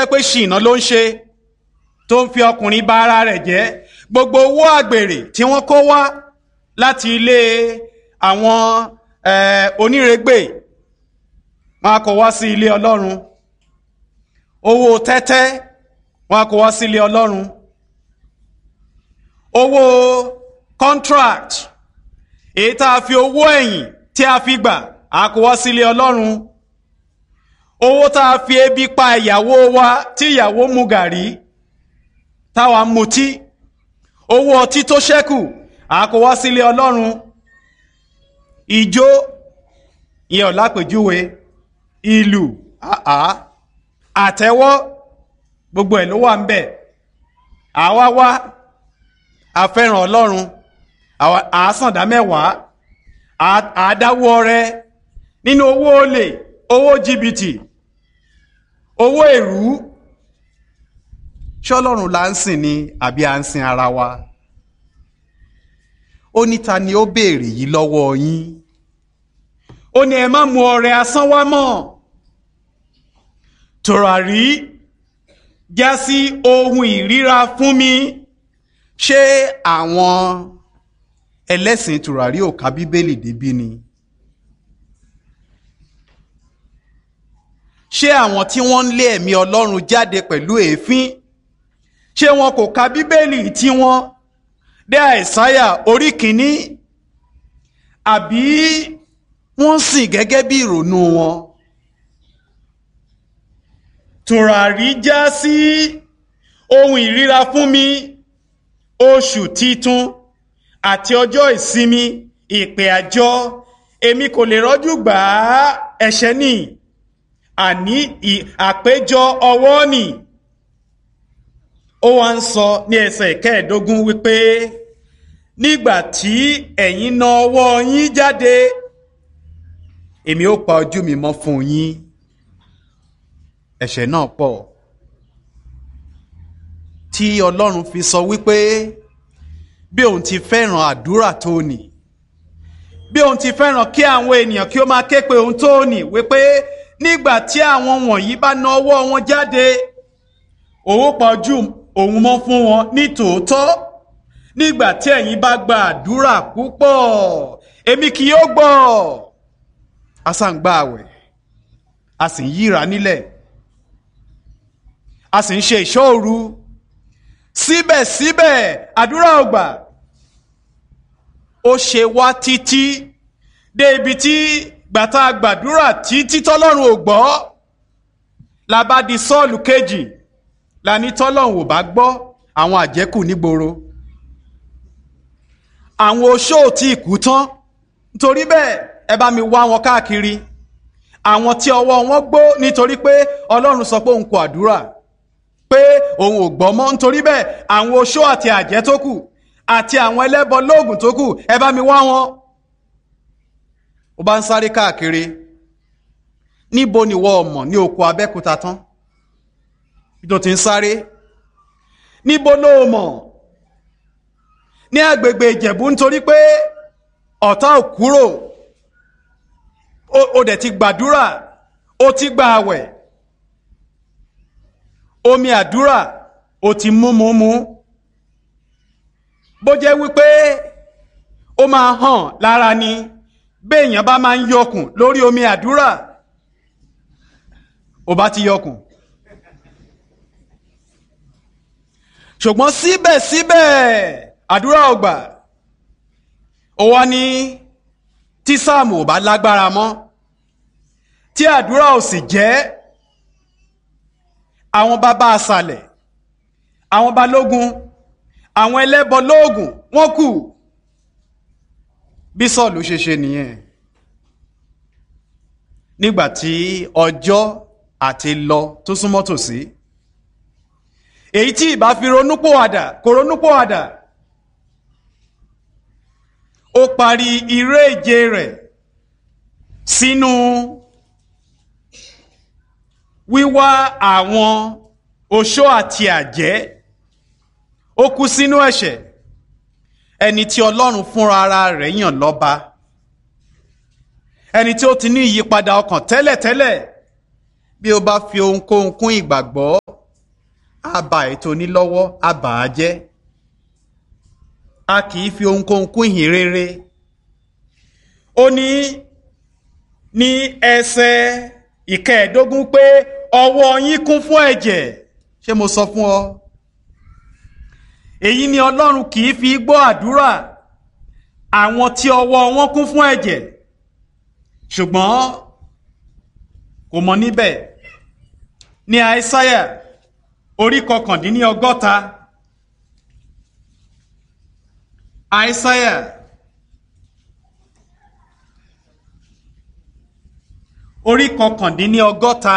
jẹ́ pé ṣìnà ló ń ṣe tó ń fi ọkùnrin bà ara rẹ̀ jẹ́ gbogbo owó àgbèrè tí wọ́n kó wá láti ilé àwọn onírègbè wọn kó wá sí ilé ọlọ́run owó tẹ́tẹ́ wọn kó wá sí ilé ọlọ́run owó contract èyí tá a fi owó ẹ̀yìn tí a fi gbà á kó wá sí ilé ọlọ́run owó tá a fi ebi pa ìyàwó wa tí ìyàwó mu gàrí táwa mutí owó ọtí tó ṣẹ́kù á kó wá sí ilé ọlọ́run ìjó ìyẹn ò lápèjúwe ìlú àtẹ́wọ́ gbogbo ẹ̀ ló wà ń bẹ̀ àwa wá afẹ́ràn ọlọ́run àásàndá mẹ́wàá àádáwó ọrẹ nínú owó olè owó jìbìtì owó èrú ṣọlọ́run là ń sìn ni àbí à ń sin ara wa ó ní ta ni ó béèrè yìí lọ́wọ́ yín ó ní ẹ má mú ọrẹ asán wá mọ́ tòràrí já sí ohun ìríra fún mi ṣé àwọn ẹlẹ́sìn tòràrí ò ka bíbélì débí ni ṣé àwọn tí wọ́n ń lé ẹ̀mí ọlọ́run jáde pẹ̀lú èéfín ṣé wọn kò ka bíbélì tí wọ́n dé àìsáyà orí kìíní àbí wọ́n sìn gẹ́gẹ́ bí ìrònú wọn tùràrí já sí ohun ìríra fún mi oṣù titun àti ọjọ́ ìsinmi ìpè àjọ èmi kò lè rọ́jú gbà á ẹ̀ṣẹ̀ ni àní àpéjọ ọwọ́ nì ó wá ń sọ ní ẹsẹ̀ kẹẹ̀ẹ́dógún wípé nígbà tí ẹ̀yin na ọwọ́ yín jáde èmi ó pa ojú mi mọ́ fún yín ẹ̀ṣẹ̀ náà pọ̀ tí ọlọ́run fi sọ wípé bí òun ti fẹ́ràn àdúrà tó nì bí òun ti fẹ́ràn kí àwọn ènìyàn kí ó máa ké pe òun tó nì wípé nígbà tí àwọn wọ̀nyí bá na ọwọ́ wọn jáde òun pa ojú òun mọ́ fún wọn ní tòótọ́ nígbà tí ẹ̀yin bá gba àdúrà púpọ̀ èmi kì yóò gbọ́ a sá ń gba àwẹ̀ a sì ń yíra nílẹ̀ a sì ń ṣe ìṣọ́ òru síbẹ̀síbẹ̀ àdúrà ò gbà ó ṣe wá títí dé ibi tí gbàtà gbàdúrà títí tọ́lọ́run ò gbọ́ la bá di sọ́ọ̀lù kejì la ní tọ́lọ́run ò bá gbọ́ àwọn àjẹ́kù nígboro àwọn oṣó tí ìkú tán nítorí bẹ́ẹ̀ ẹ bá mi wá wọn káàkiri àwọn tí ọwọ́ wọn gbó nítorí pé ọlọ́run sọ pé òun kò àdúrà pé òun ò gbọ́ mọ́ nítorí bẹ́ẹ̀ àwọn oṣó àti àjẹ́ tó kù àti àwọn ẹlẹ́bọ lóògùn tó kù ẹ bá mi wá wọn. ó bá ń sáré káàkiri níbo ni wọ́n mọ̀ ní oko abẹ́kúta tán bí tó ti ń sáré níbo ló mọ̀ ní agbègbè ìjẹ̀bú nítorí pé ọ̀tá ò kúrò ó dẹ̀ ti gbàdúrà ó ti gba àwẹ̀ omi àdúrà ó ti mú mú mú bó jẹ́ wípé ó máa hàn lára ni béèyàn bá máa ń yọkùn lórí omi àdúrà ó bá ti yọkùn ṣùgbọ́n síbẹ̀síbẹ̀ àdúrà ò gbà ó wá ní tí sáàmù ò bá lágbára mọ́ tí àdúrà ò sì jẹ́ àwọn bàbá àṣàlẹ̀ àwọn balógun àwọn ẹlẹ́bọ lóògùn wọ́n kù bí sọ́ọ̀lù ṣe ṣe nìyẹn nígbà tí ọjọ́ àti lọ tó súnmọ́ tòsí èyí tí ìbá fi ronúpòwàdà kò ronúpòwàdà ó parí iré ìje rẹ̀ sínú wíwá àwọn oṣó àti àjẹ́ ó kú sínú ẹ̀ṣẹ̀ ẹni tí ọlọ́run fúnra ara rẹ̀ yàn lọ́ba ẹni tí ó ti ní ìyípadà ọkàn tẹ́lẹ̀tẹ́lẹ̀ bí ó bá fi ohunkóhun kún ìgbàgbọ́ á ba ètò onílọ́wọ́ á bà á jẹ́ a kì í fi ohunkóhun kún ìhìn rere ó ní ní ẹsẹ̀ ìkẹẹ̀ẹ́dógún pé ọwọ́ yín kún fún ẹ̀jẹ̀ ṣé mo sọ fún ọ èyí ni ọlọ́run kì í fi gbọ́ àdúrà àwọn tí ọwọ́ wọn kún fún ẹ̀jẹ̀ ṣùgbọ́n kò mọ níbẹ̀ ní àìsáyà orí kọkàndínlọ́gọ́ta àìsáyà orí kọkàndínlọ́gọ́ta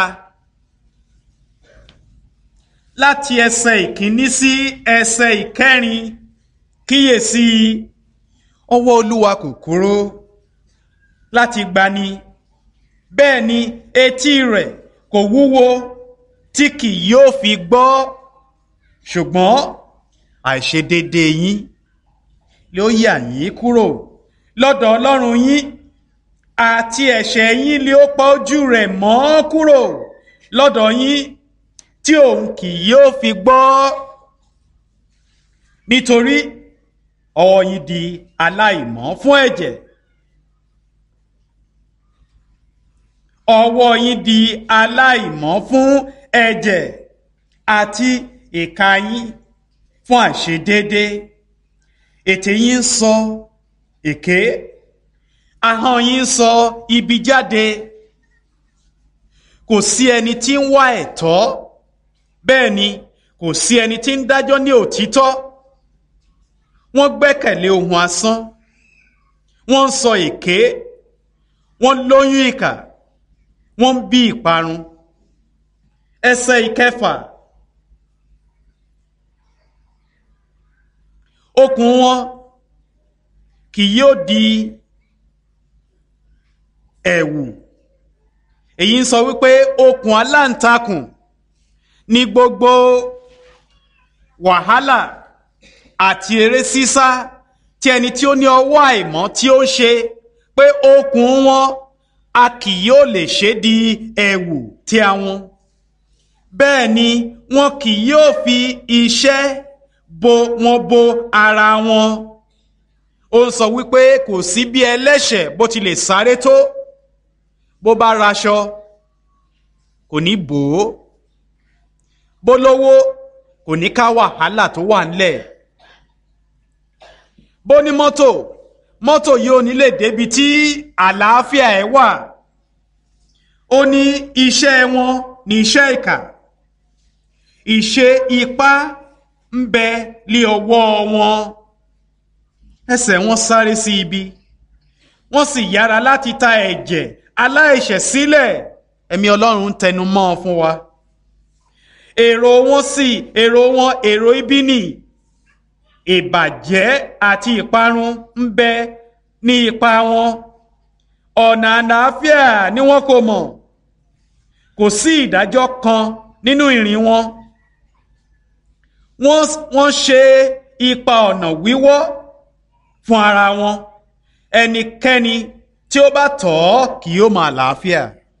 láti ẹsẹ̀ ìkíní sí ẹsẹ̀ ìkẹrin kíyèsí ọwọ́ olúwa kò kúrò láti gbani bẹ́ẹ̀ ni etí rẹ̀ kò wúwo tí kì yóò fi gbọ́ ṣùgbọ́n àìṣedédé yín ló yà yín kúrò lọ́dọ̀ ọlọ́run yín àti ẹ̀ṣẹ̀ yín lé ó pa ojú rẹ̀ mọ́ kúrò lọ́dọ̀ yín tí òun kì yóò fi gbọ́ nítorí ọwọ́ yín di aláìmọ́ fún ẹ̀jẹ̀ ọwọ́ yín di aláìmọ́ fún ẹ̀jẹ̀ àti ìka yín fún àìṣedédé ètè yín ń sọ èké ahọ́n yín ń sọ ibi jáde kò sí ẹni tí ń wá ẹ̀tọ́ bẹ́ẹ̀ ni kò sí ẹni tí ń dájọ́ ní òtítọ́ wọ́n gbẹ́kẹ̀lé ohun asán wọ́n ń sọ èké wọ́n lóyún ìkà wọ́n ń bí ìparun ẹsẹ̀ ìkẹfà okùn wọn kì yóò di ẹ̀wù èyí ń sọ wípé okùn aláǹtakùn ní gbogbo wàhálà àti eré sísá tí ẹni tí ó ní ọwọ́ àìmọ́ tí ó ń ṣe pé okùn wọn a kì yóò lè ṣe di ẹ̀wù tí àwọn bẹ́ẹ̀ ni wọn kì yóò fi iṣẹ́ bo wọn bo ara wọn ó ń sọ wípé kò sí bí ẹlẹ́ṣẹ̀ bó ti lè sáré tó bó bá raṣọ kò ní bò ó bó lówó kò ní ká wàhálà tó wà ńlẹ̀ bó ní mọ́tò mọ́tò yìí ò ní lè débi tí àlàáfíà ẹ̀ wà ó ní iṣẹ́ wọn ní iṣẹ́ ìkà ìṣe ipá ń bẹ lé ọwọ́ wọn ẹsẹ̀ wọn sáré sí ibi wọ́n sì yára láti ta ẹ̀jẹ̀ aláìṣẹ̀ sílẹ̀ ẹ̀mí ọlọ́run ń tẹnu mọ́ ọ fún wa èrò wọn sì èrò wọn èrò ibi nì ìbàjẹ́ àti ìparun ń bẹ ní ipa wọn ọ̀nà àlàáfíà ni wọn kò mọ̀ kò sí ìdájọ́ kan nínú ìrìn wọn wọ́n ṣe ipa ọ̀nà wíwọ́ fún ara wọn ẹnikẹ́ni tí ó bá tọ̀ ọ́ kì yóò máa làáfíà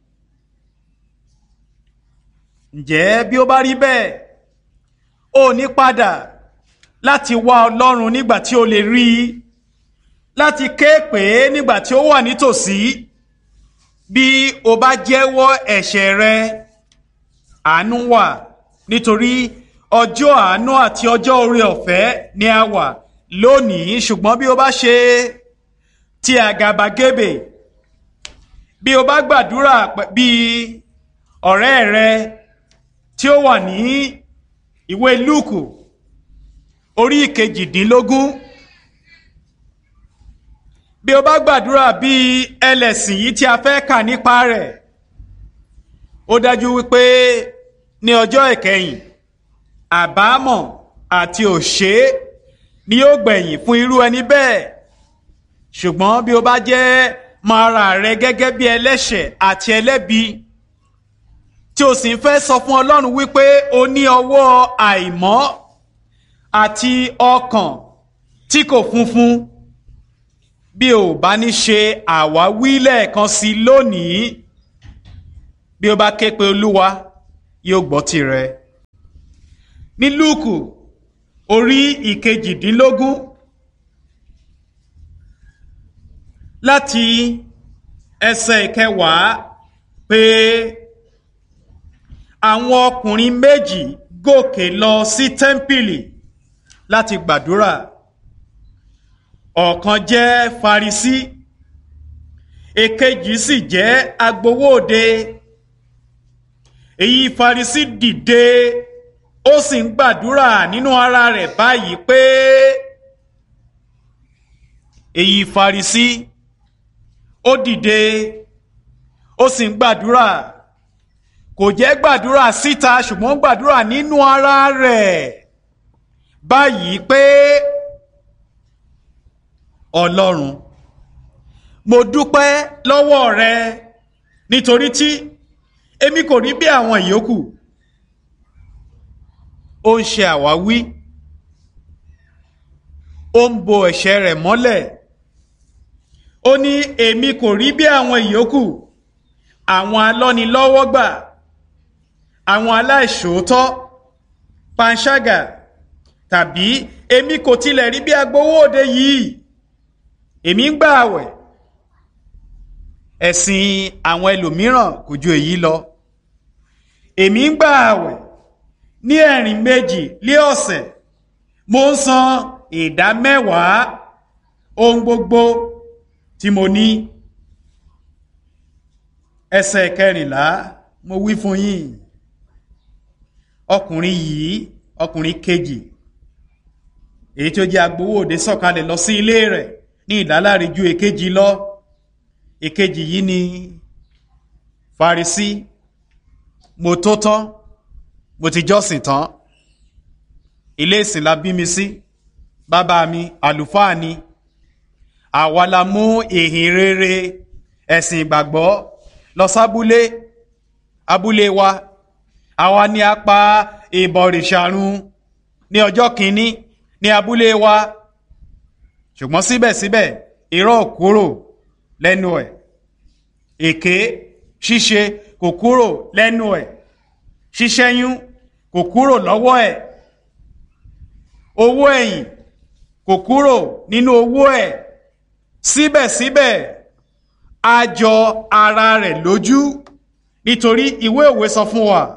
ǹjẹ́ bí ó bá rí bẹ́ẹ̀ ó ní padà láti wá ọlọ́run nígbà tí ó lè rí i láti ké pè é nígbà tí ó wà nítòsí bí o bá jẹ́wọ́ ẹ̀ṣẹ̀ rẹ àánú wà nítorí ọjọ́ àánú àti ọjọ́ oore ọ̀fẹ́ ni a wà lónìí ṣùgbọ́n bí o bá ṣe ti àgàbàgebè bí o bá gbàdúrà bí ọ̀rẹ́ rẹ tí ó wà ní ìwé lúùkù orí ìkejìdínlógún bí o bá gbàdúrà bí ẹlẹ́sìn yìí tí a fẹ́ kà nípa rẹ̀ ó dájú wípé ní ọjọ́ ìkẹyìn àbámọ̀ àti òṣè ni yóò gbẹ̀yìn fún irú ẹni bẹ́ẹ̀ ṣùgbọ́n bí o bá jẹ́ máa ra rẹ gẹ́gẹ́ bí ẹlẹ́ṣẹ̀ àti ẹlẹ́bi tí o sì ń fẹ́ sọ fún Ọlọ́run wípé o ní ọwọ́ àìmọ́ àti ọkàn tí kò funfun bí o bá ní ṣe àwáwí lẹ́ẹ̀kan sí lónìí bí o bá ké pe Olúwa yóò gbọ́ tirẹ̀ ní lúùkù orí ìkejìdínlógún láti ẹsẹ̀ ìkẹwàá pé àwọn ọkùnrin méjì gòkè lọ sí tẹ́ḿpìlì láti gbàdúrà ọ̀kan jẹ́ farisí èkejì sì jẹ́ agbowóde èyí farisí dìde ó sì ń gbàdúrà nínú ara rẹ̀ báyìí pé èyí farisí ó dìde ó sì ń gbàdúrà kò jẹ́ gbàdúrà síta ṣùgbọ́n gbàdúrà nínú ara rẹ̀ báyìí pé ọlọ́run mo dúpẹ́ lọ́wọ́ rẹ nítorí tí èmi kò rí bí àwọn ìyókù ó ń ṣe àwáwí ó ń bo ẹ̀ṣẹ̀ rẹ̀ mọ́lẹ̀ ó ní èmi kò rí bí àwọn ìyókù àwọn alọ́nilọ́wọ́gbà àwọn aláìṣòótọ́ panṣágà tàbí èmi kò tilẹ̀ rí bí agbowóde yìí èmi ń gbà àwẹ̀ ẹ̀sìn àwọn ẹlòmíràn kò ju èyí lọ èmi ń gbà àwẹ̀ ní ẹ̀rìn méjì lé ọ̀sẹ̀ mo ń san ìdá mẹ́wàá ohun gbogbo tí mo ní ẹsẹ̀ kẹrìnlá mo wí fún yín ọkùnrin yìí ọkùnrin kejì èyí tó jẹ́ agbowóde sọ̀kalẹ̀ lọ sí ilé rẹ̀ ní ìdáláre ju èkejì lọ èkejì yìí ni Farisí mo tó tán mo ti jọ́sìn tán ilé ìsìn la bí mi sí bàbá mi àlùfáà ni àwa la mú ìhìn rere ẹ̀sìn ìgbàgbọ́ lọ sábúlé abúlé wa àwa ni a pa ìbọ̀rìṣàrun ní ọjọ́ kìíní ní abúlé wa ṣùgbọ́n síbẹ̀síbẹ̀ irọ́ kúrò lẹ́nu ẹ̀ èké ṣíṣe kò kúrò lẹ́nu ẹ̀ ṣíṣẹ́yún kò kúrò lọ́wọ́ ẹ̀ owó ẹ̀yìn kò kúrò nínú owó ẹ̀ síbẹ̀síbẹ̀ a jọ ara rẹ̀ lójú nítorí ìwé òwe sọ fún wa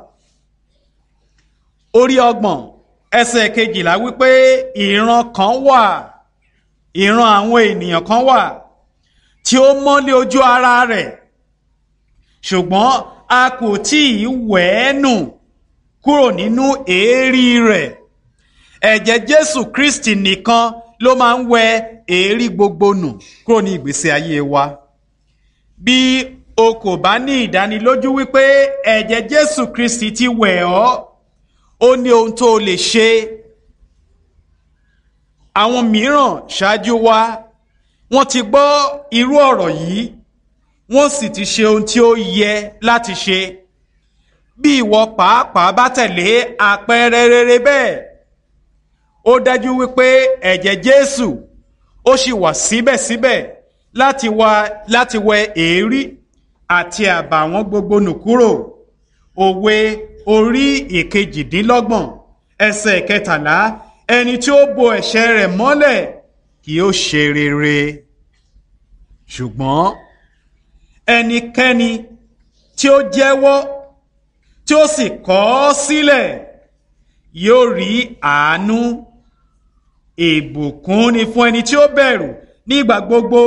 orí ọgbọ̀n ẹsẹ̀ kejìlá wípé ìran kan wà ìran àwọn ènìyàn kan wà tí ó mọ́lé ojú ara rẹ̀ ṣùgbọ́n a kò tí ì wẹ̀ ẹ́ nù kúrò nínú èérí rẹ̀ ẹ̀jẹ̀ Jésù Kristi nìkan ló máa ń wẹ èérí gbogbo nù kúrò ní ìgbésí ayé wa bí o kò bá ní ìdánilójú wípé ẹ̀jẹ̀ Jésù Kristi ti wẹ̀ ọ́ ó ní ohun tó o lè ṣe àwọn mìíràn ṣáájú wa wọ́n ti gbọ́ irú ọ̀rọ̀ yìí wọ́n sì ti ṣe ohun tí ó yẹ láti ṣe bí ìwọ pàápàá bá tẹ̀lé àpẹẹrẹ rere bẹ́ẹ̀ ó dájú wípé ẹ̀jẹ̀ Jésù ó sì wà síbẹ̀síbẹ̀ láti wá láti wẹ èérí àti àbàwọ́n gbogbo nù kúrò òwe orí ìkejìdínlọ́gbọ̀n ẹsẹ̀ kẹtàlá ẹni tí ó bo ẹ̀ṣẹ̀ rẹ̀ mọ́lẹ̀ kì yóò ṣe rere ṣùgbọ́n ẹnikẹ́ni tí ó jẹ́wọ́ tí ó sì kọ̀ ọ́ sílẹ̀ yóò rí àánú ìbùkún ni fún ẹni tí ó bẹ̀rù nígbà gbogbo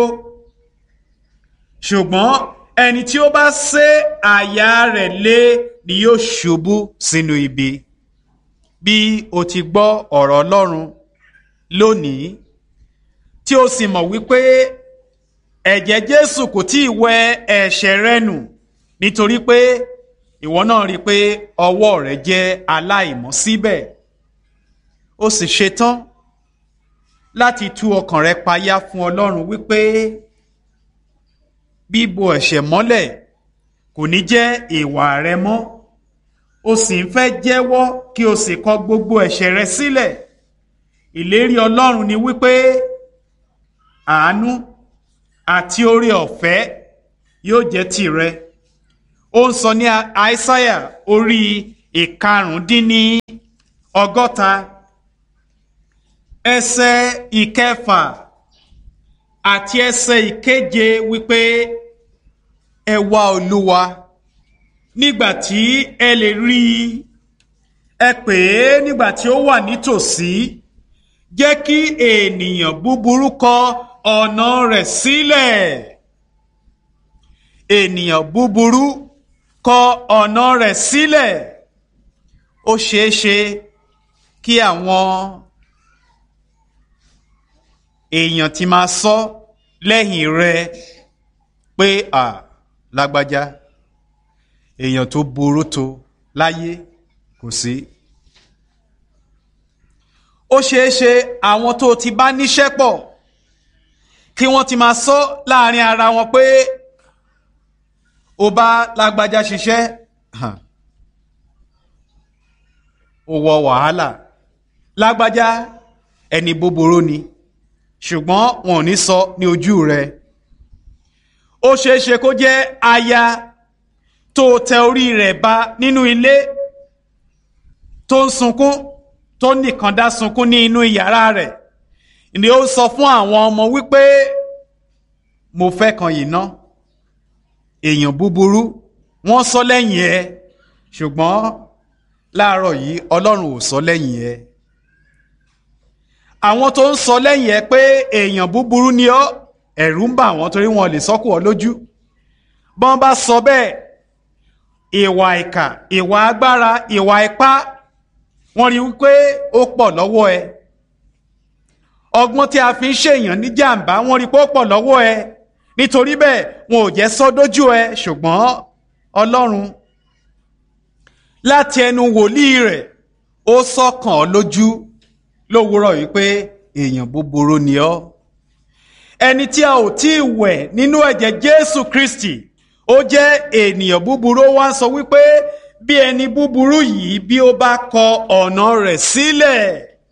ṣùgbọ́n ẹni tí ó bá sé àyà rẹ̀ lé ni yóò ṣubú sínú ibi bí o ti gbọ́ ọ̀rọ̀ Ọlọ́run lónìí tí o sì mọ̀ wípé ẹ̀jẹ̀ Jésù kò tí ì wẹ ẹ̀ṣẹ̀ rẹ nù nítorí pé ìwọ náà rí i pé ọwọ́ rẹ jẹ́ aláìmọ́ síbẹ̀ o sì ṣetán láti tú ọkàn rẹ payá fún Ọlọ́run wípé bíbo ẹ̀ṣẹ̀ mọ́lẹ̀ kò ní jẹ́ ìwà rẹ mọ́ o sì ń fẹ́ jẹ́wọ́ kí o sì kọ gbogbo ẹ̀ṣẹ̀ rẹ sílẹ̀ ìlérí Ọlọ́run ni wípé àánú àti oore ọ̀fẹ́ yóò jẹ́ tìrẹ ó ń sọ ní àìsáyà orí ìkarùndínní ọgọ́ta ẹsẹ̀ ìkẹfà àti ẹsẹ̀ ìkeje wípé ẹ wá olúwa nígbà tí ẹ lè rí i ẹ pè é nígbà tí ó wà nítòsí jẹ́ kí ènìyàn búburú kọ ọ̀nà rẹ̀ sílẹ̀ ènìyàn búburú kọ ọ̀nà rẹ̀ sílẹ̀ ó ṣeé ṣe kí àwọn èèyàn ti máa sọ lẹ́yìn rẹ pé à lágbájá èèyàn tó burú tó láyé kò sí. ó ṣeé ṣe àwọn tó ti bá níṣẹ́ pọ̀ kí wọ́n ti máa sọ láàrin ara wọn pé ó bá lágbájá ṣiṣẹ́ ó wọ wàhálà lágbájá ẹni búburú ni ṣùgbọ́n wọn ò ní sọ ní ojú rẹ̀ ó ṣeé ṣe kó jẹ́ aya tó tẹ orí rẹ̀ ba nínú ilé tó ń sunkún tó nìkan dá sunkún ní inú yàrá rẹ̀ ni ó sọ fún àwọn ọmọ wípé mo fẹ́ kan yìí ná èèyàn búburú wọ́n sọ lẹ́yìn ẹ ṣùgbọ́n láàárọ̀ yìí ọlọ́run ò sọ lẹ́yìn ẹ àwọn tó ń sọ lẹ́yìn ẹ pé èèyàn búburú ni ọ́ ẹ̀rù ń bà wọ́n torí wọn lè sọ́kù ọ lójú bọ́n bá sọ bẹ́ẹ̀ ìwà ìkà ìwà agbára ìwà ipá wọ́n rí wípé ó pọ̀ lọ́wọ́ ẹ ọgbọ́n tí a fi ń ṣèyàn ní jàǹbá wọ́n rí pé ó pọ̀ lọ́wọ́ ẹ nítorí bẹ́ẹ̀ wọn ò jẹ́ sọ dójú ẹ ṣùgbọ́n ọlọ́run láti ẹnu wòlíì rẹ̀ ó sọ̀kàn ọ́ lójú lówùúrọ̀ wípé èèyàn búburú ni ọ́ ẹni tí a ò tí ì wẹ̀ nínú ẹ̀jẹ̀ Jésù Kristi ó jẹ́ ènìyàn búburú ó wá ń sọ wípé bí ẹni búburú yìí bí ó bá kọ ọ̀nà rẹ̀ sílẹ̀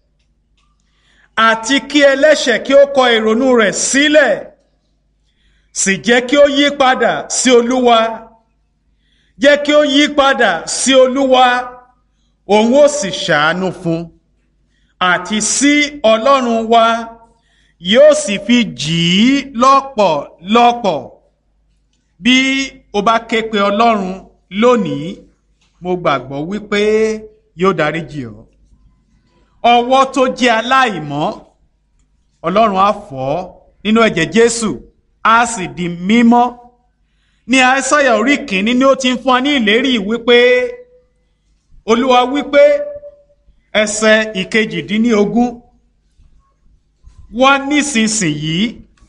àti kí ẹlẹ́ṣẹ̀ kí ó kọ ìrònú rẹ̀ sílẹ̀ sì jẹ́ kí ó yí padà sí Olúwa jẹ́ kí ó yí padà sí Olúwa òun ó sì ṣàánú fún àti sí Ọlọ́run wa yóò sì fi jì í lọ́pọ̀lọpọ̀ bí o bá ké pe Ọlọ́run lónìí mo gbàgbọ́ wípé yóò dáríjì ọ́ ọwọ́ tó jẹ́ aláìmọ́ Ọlọ́run á fọ̀ ọ́ nínú ẹ̀jẹ̀ Jésù á sì di mímọ́ ní Aísáyà orí kìíní ni ó ti ń fún wa ní ìlérí wípé Olúwa wípé ẹsẹ̀ ìkejìdínlógún wá nísinsìnyí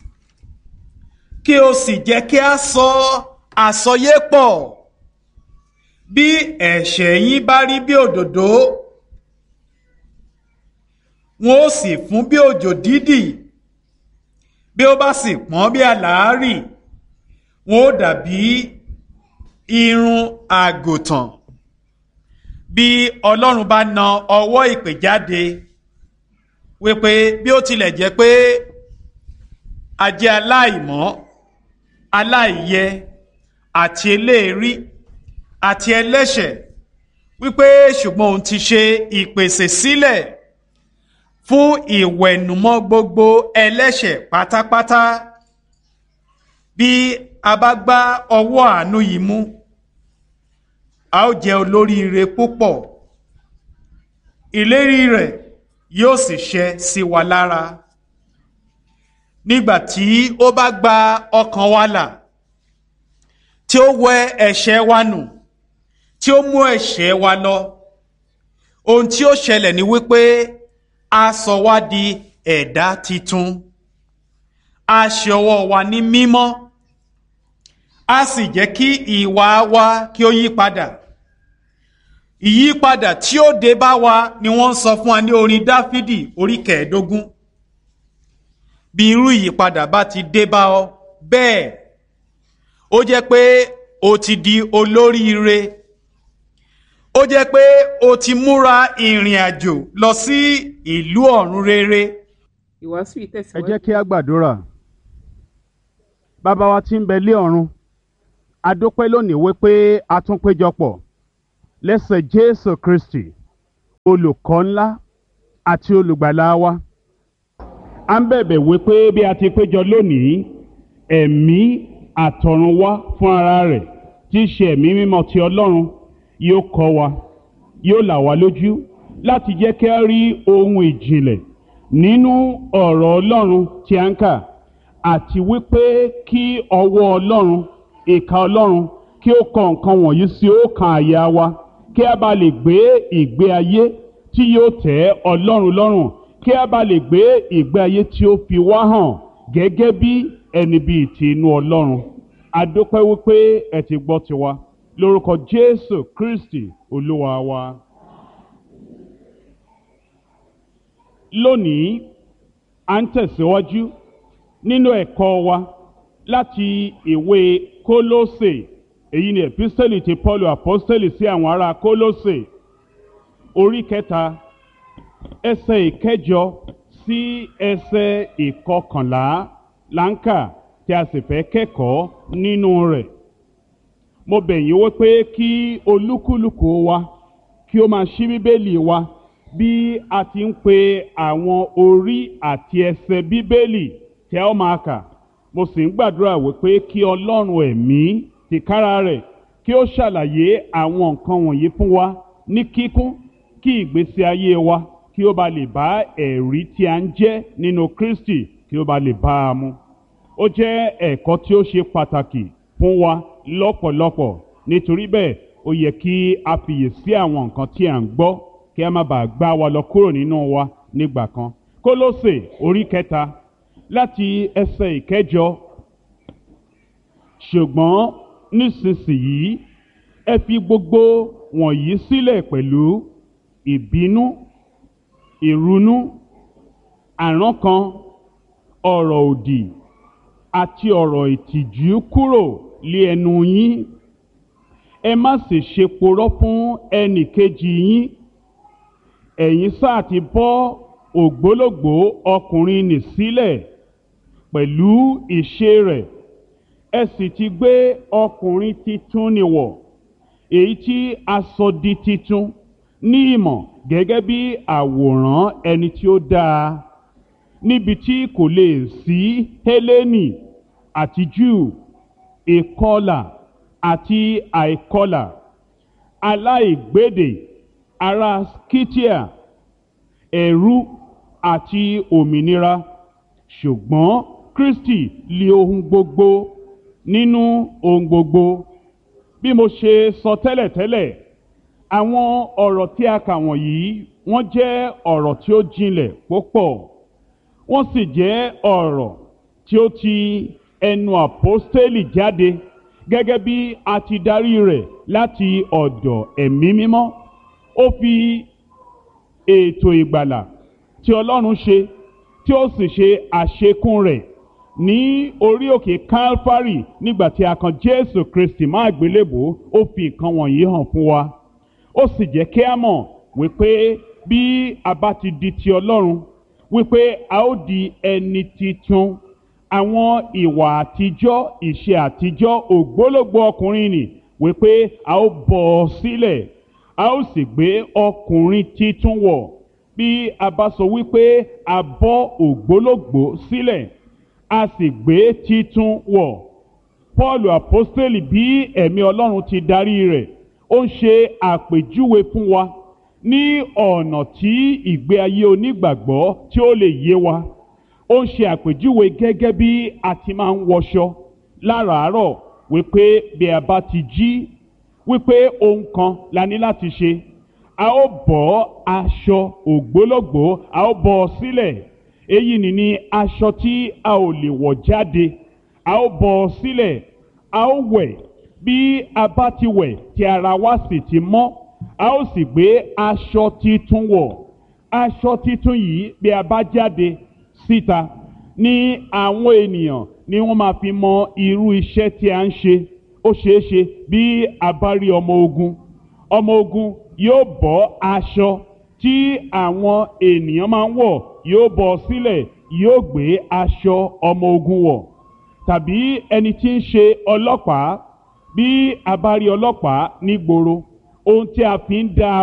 kí o sì jẹ́ kí a sọ àsọyé pọ̀ bí ẹ̀ṣẹ̀ yín bá rí bí òdòdó wọn ó sì fún bí òjò dídì bí ó bá sì pọ́n bí àlàárì wọn ó dàbí irun àgùntàn bí Ọlọ́run bá na ọwọ́ ìpè jáde wípé bí ó tilẹ̀ jẹ́ pé a jẹ́ aláìmọ́ aláìyẹ àti eléèrí àti ẹlẹ́ṣẹ̀ wípé ṣùgbọ́n òun ti ṣe ìpèsè sílẹ̀ fún ìwẹ̀nùmọ́ gbogbo ẹlẹ́ṣẹ̀ pátápátá bí a bá gbá ọwọ́ àánú yìí mú a ó jẹ́ olóríire púpọ̀ ìlérí rẹ̀ yóò sì ṣẹ sí wa lára nígbà tí ó bá gba ọkàn wa là tí ó wẹ ẹ̀ṣẹ̀ wa nù tí ó mú ẹ̀ṣẹ̀ wa lọ ohun tí ó ṣẹlẹ̀ ni wípé a sọ wá di ẹ̀dá titun a ṣe ọwọ́ wa ní mímọ́ a sì jẹ́ kí ìwà wa kí ó yí padà ìyípadà tí ó dé bá wa ni wọ́n ń sọ fún wa ní orin dáfídì orí kẹẹ̀ẹ́dógún bí irú ìyípadà bá ti dé bá ọ bẹ́ẹ̀ ó jẹ́ pé o ti di olóríire ó jẹ́ pé o ti múra ìrìn àjò lọ sí ìlú ọ̀run rere. ìwàásù yìí ẹ tẹ̀síwájú. jẹ́ kí a gbàdúrà bàbá wa tí ń bẹ lé ọ̀run a dúpẹ́ lónìí wípé a tún péjọpọ̀ lẹ́sẹ̀ Jésù Kristi olùkọ́ ńlá àti olùgbàlà wa. a ń bẹ̀bẹ̀ wípé bí a ti péjọ lónìí ẹ̀mí àtọ̀runwá fún ara rẹ̀ tí í ṣe ẹ̀mí mímọ́ ti ọlọ́run yóò kọ́ wa yóò là wá lójú láti jẹ́ kí a rí ohun ìjìnlẹ̀ nínú ọ̀rọ̀ ọlọ́run tí a ń kà àti wípé kí ọwọ́ ọlọ́run ìka ọlọ́run kí ó kọ nǹkan wọ̀nyí sí ọkàn àyà wa kí a bá lè gbé ìgbé ayé tí yóò tẹ́ ọlọ́run lọ́rùn kí a bá lè gbé ìgbé ayé tí ó fi wá hàn gẹ́gẹ́ bí ẹni bíi ti inú ọlọ́run a dúpẹ́ wípé ẹ ti gbọ́ tiwa lórúkọ jésù kristi olúwa wa. lónìí à ń tẹ̀síwájú nínú ẹ̀kọ́ wa láti ìwé kólósè èyí ni epistẹ́lì ti paul apostẹ́lì sí àwọn ará kólósè orí kẹta ẹsẹ̀ ìkẹjọ sí ẹsẹ̀ ìkọkànlá láǹkà tí a sì fẹ́ kẹ́kọ̀ọ́ nínú rẹ̀ mo bẹ̀ yín wípé kí olúkúlùkù wa kí ó máa ṣí bíbélì wa bí a ti ń pe àwọn orí àti ẹsẹ̀ bíbélì tí a ó máa kà mo sì ń gbàdúrà wípé kí ọlọ́run ẹ̀mí tìkára rẹ̀ kí ó ṣàlàyé àwọn nǹkan wọ̀nyí fún wa ní kíkún kí ìgbésí ayé wa kí ó ba lè bá ẹ̀rí tí a ń jẹ́ nínú kristi kí ó ba lè bá a mu ó jẹ́ ẹ̀kọ́ tí ó ṣe pàtàkì fún wa lọ́pọ̀lọpọ̀ nítorí bẹ́ẹ̀ ó yẹ kí a fiyèsí àwọn nǹkan tí à ń gbọ́ kí a má bàa gbá wa lọ kúrò nínú wa nígbà kan kólósè orí kẹta láti ẹsẹ̀ ìkẹjọ ṣùgbọ́n nísinsìnyí ẹ fi gbogbo wọ̀nyí sílẹ̀ pẹ̀lú ìbínú ìrunú àrankàn ọ̀rọ̀ òdì àti ọ̀rọ̀ ìtìjú kúrò lé ẹnu yín ẹ má sì ṣe porọ́ fún ẹnì kejì yín ẹ̀yin sáà ti bọ́ ògbólógbòó ọkùnrin nì sílẹ̀ pẹ̀lú ìṣe rẹ̀ ẹ sì ti gbé ọkùnrin titun nì wọ̀ èyí tí a sọ di titun ní ìmọ̀ gẹ́gẹ́ bí àwòrán ẹni tí ó dáa níbi tí kò lè sí Hélénì àti Júù ìkọlà àti àìkọlà aláìgbédè ará Scythia ẹ̀rú àti òmìnira ṣùgbọ́n Kristi lé ohun gbogbo nínú ohun gbogbo bí mo ṣe sọ tẹ́lẹ̀tẹ́lẹ̀ àwọn ọ̀rọ̀ tí a kà wọ̀nyí wọ́n jẹ́ ọ̀rọ̀ tí ó jinlẹ̀ púpọ̀ wọ́n sì jẹ́ ọ̀rọ̀ tí ó ti ẹnu àpọ́stélì jáde gẹ́gẹ́ bí a ti darí rẹ̀ láti ọ̀dọ̀ ẹ̀mí mímọ́ ó fi ètò ìgbàlà tí Ọlọ́run ṣe tí ó sì ṣe àṣekún rẹ̀ ní orí òkè Calvary nígbà tí a kan Jésù Kristi má àgbélébò ó fi nǹkan wọ̀nyí hàn fún wa ó sì jẹ́ kí a mọ̀ wípé bí a bá ti di ti Ọlọ́run wípé a ó di ẹni titun àwọn ìwà àtijọ́ ìṣe àtijọ́ ògbólógbò ọkùnrin nì wípé a ó bọ̀ ọ́ sílẹ̀ a ó sì gbé ọkùnrin titun wọ̀ bí a bá sọ wípé a bọ́ ògbólógbò sílẹ̀ a sì gbé titun wọ̀ Paul apostoli bí ẹ̀mí Ọlọ́run ti darí rẹ̀ ó ń ṣe àpèjúwe fún wa ní ọ̀nà tí ìgbé ayé onígbàgbọ́ tí ó lè yé wa ó ń ṣe àpèjúwe gẹ́gẹ́ bí a ti máa ń wọṣọ láràárọ̀ wípé bí a bá ti jí wípé ohun kan la ní láti ṣe a ó bọ́ aṣọ ògbólógbòó a ó bọ́ ọ sílẹ̀ èyí ni ní aṣọ tí a ò lè wọ̀ jáde a ó bọ́ ọ sílẹ̀ a ó wẹ̀ bí a bá ti wẹ̀ tí ara wa sì ti mọ́ a ó sì gbé aṣọ titun wọ̀ aṣọ titun yìí bí a bá jáde síta ní àwọn ènìyàn ni wọ́n máa fi mọ irú iṣẹ́ tí a ń ṣe ó ṣeé ṣe bí a bá rí ọmọ ogun ọmọ ogun yóò bọ́ aṣọ tí àwọn ènìyàn máa ń wọ̀ yóò bọ́ sílẹ̀ yóò gbé aṣọ ọmọ ogun wọ̀ tàbí ẹni tí ń ṣe ọlọ́pàá bí a bá rí ọlọ́pàá nígboro ohun tí a fi ń dá a mọ̀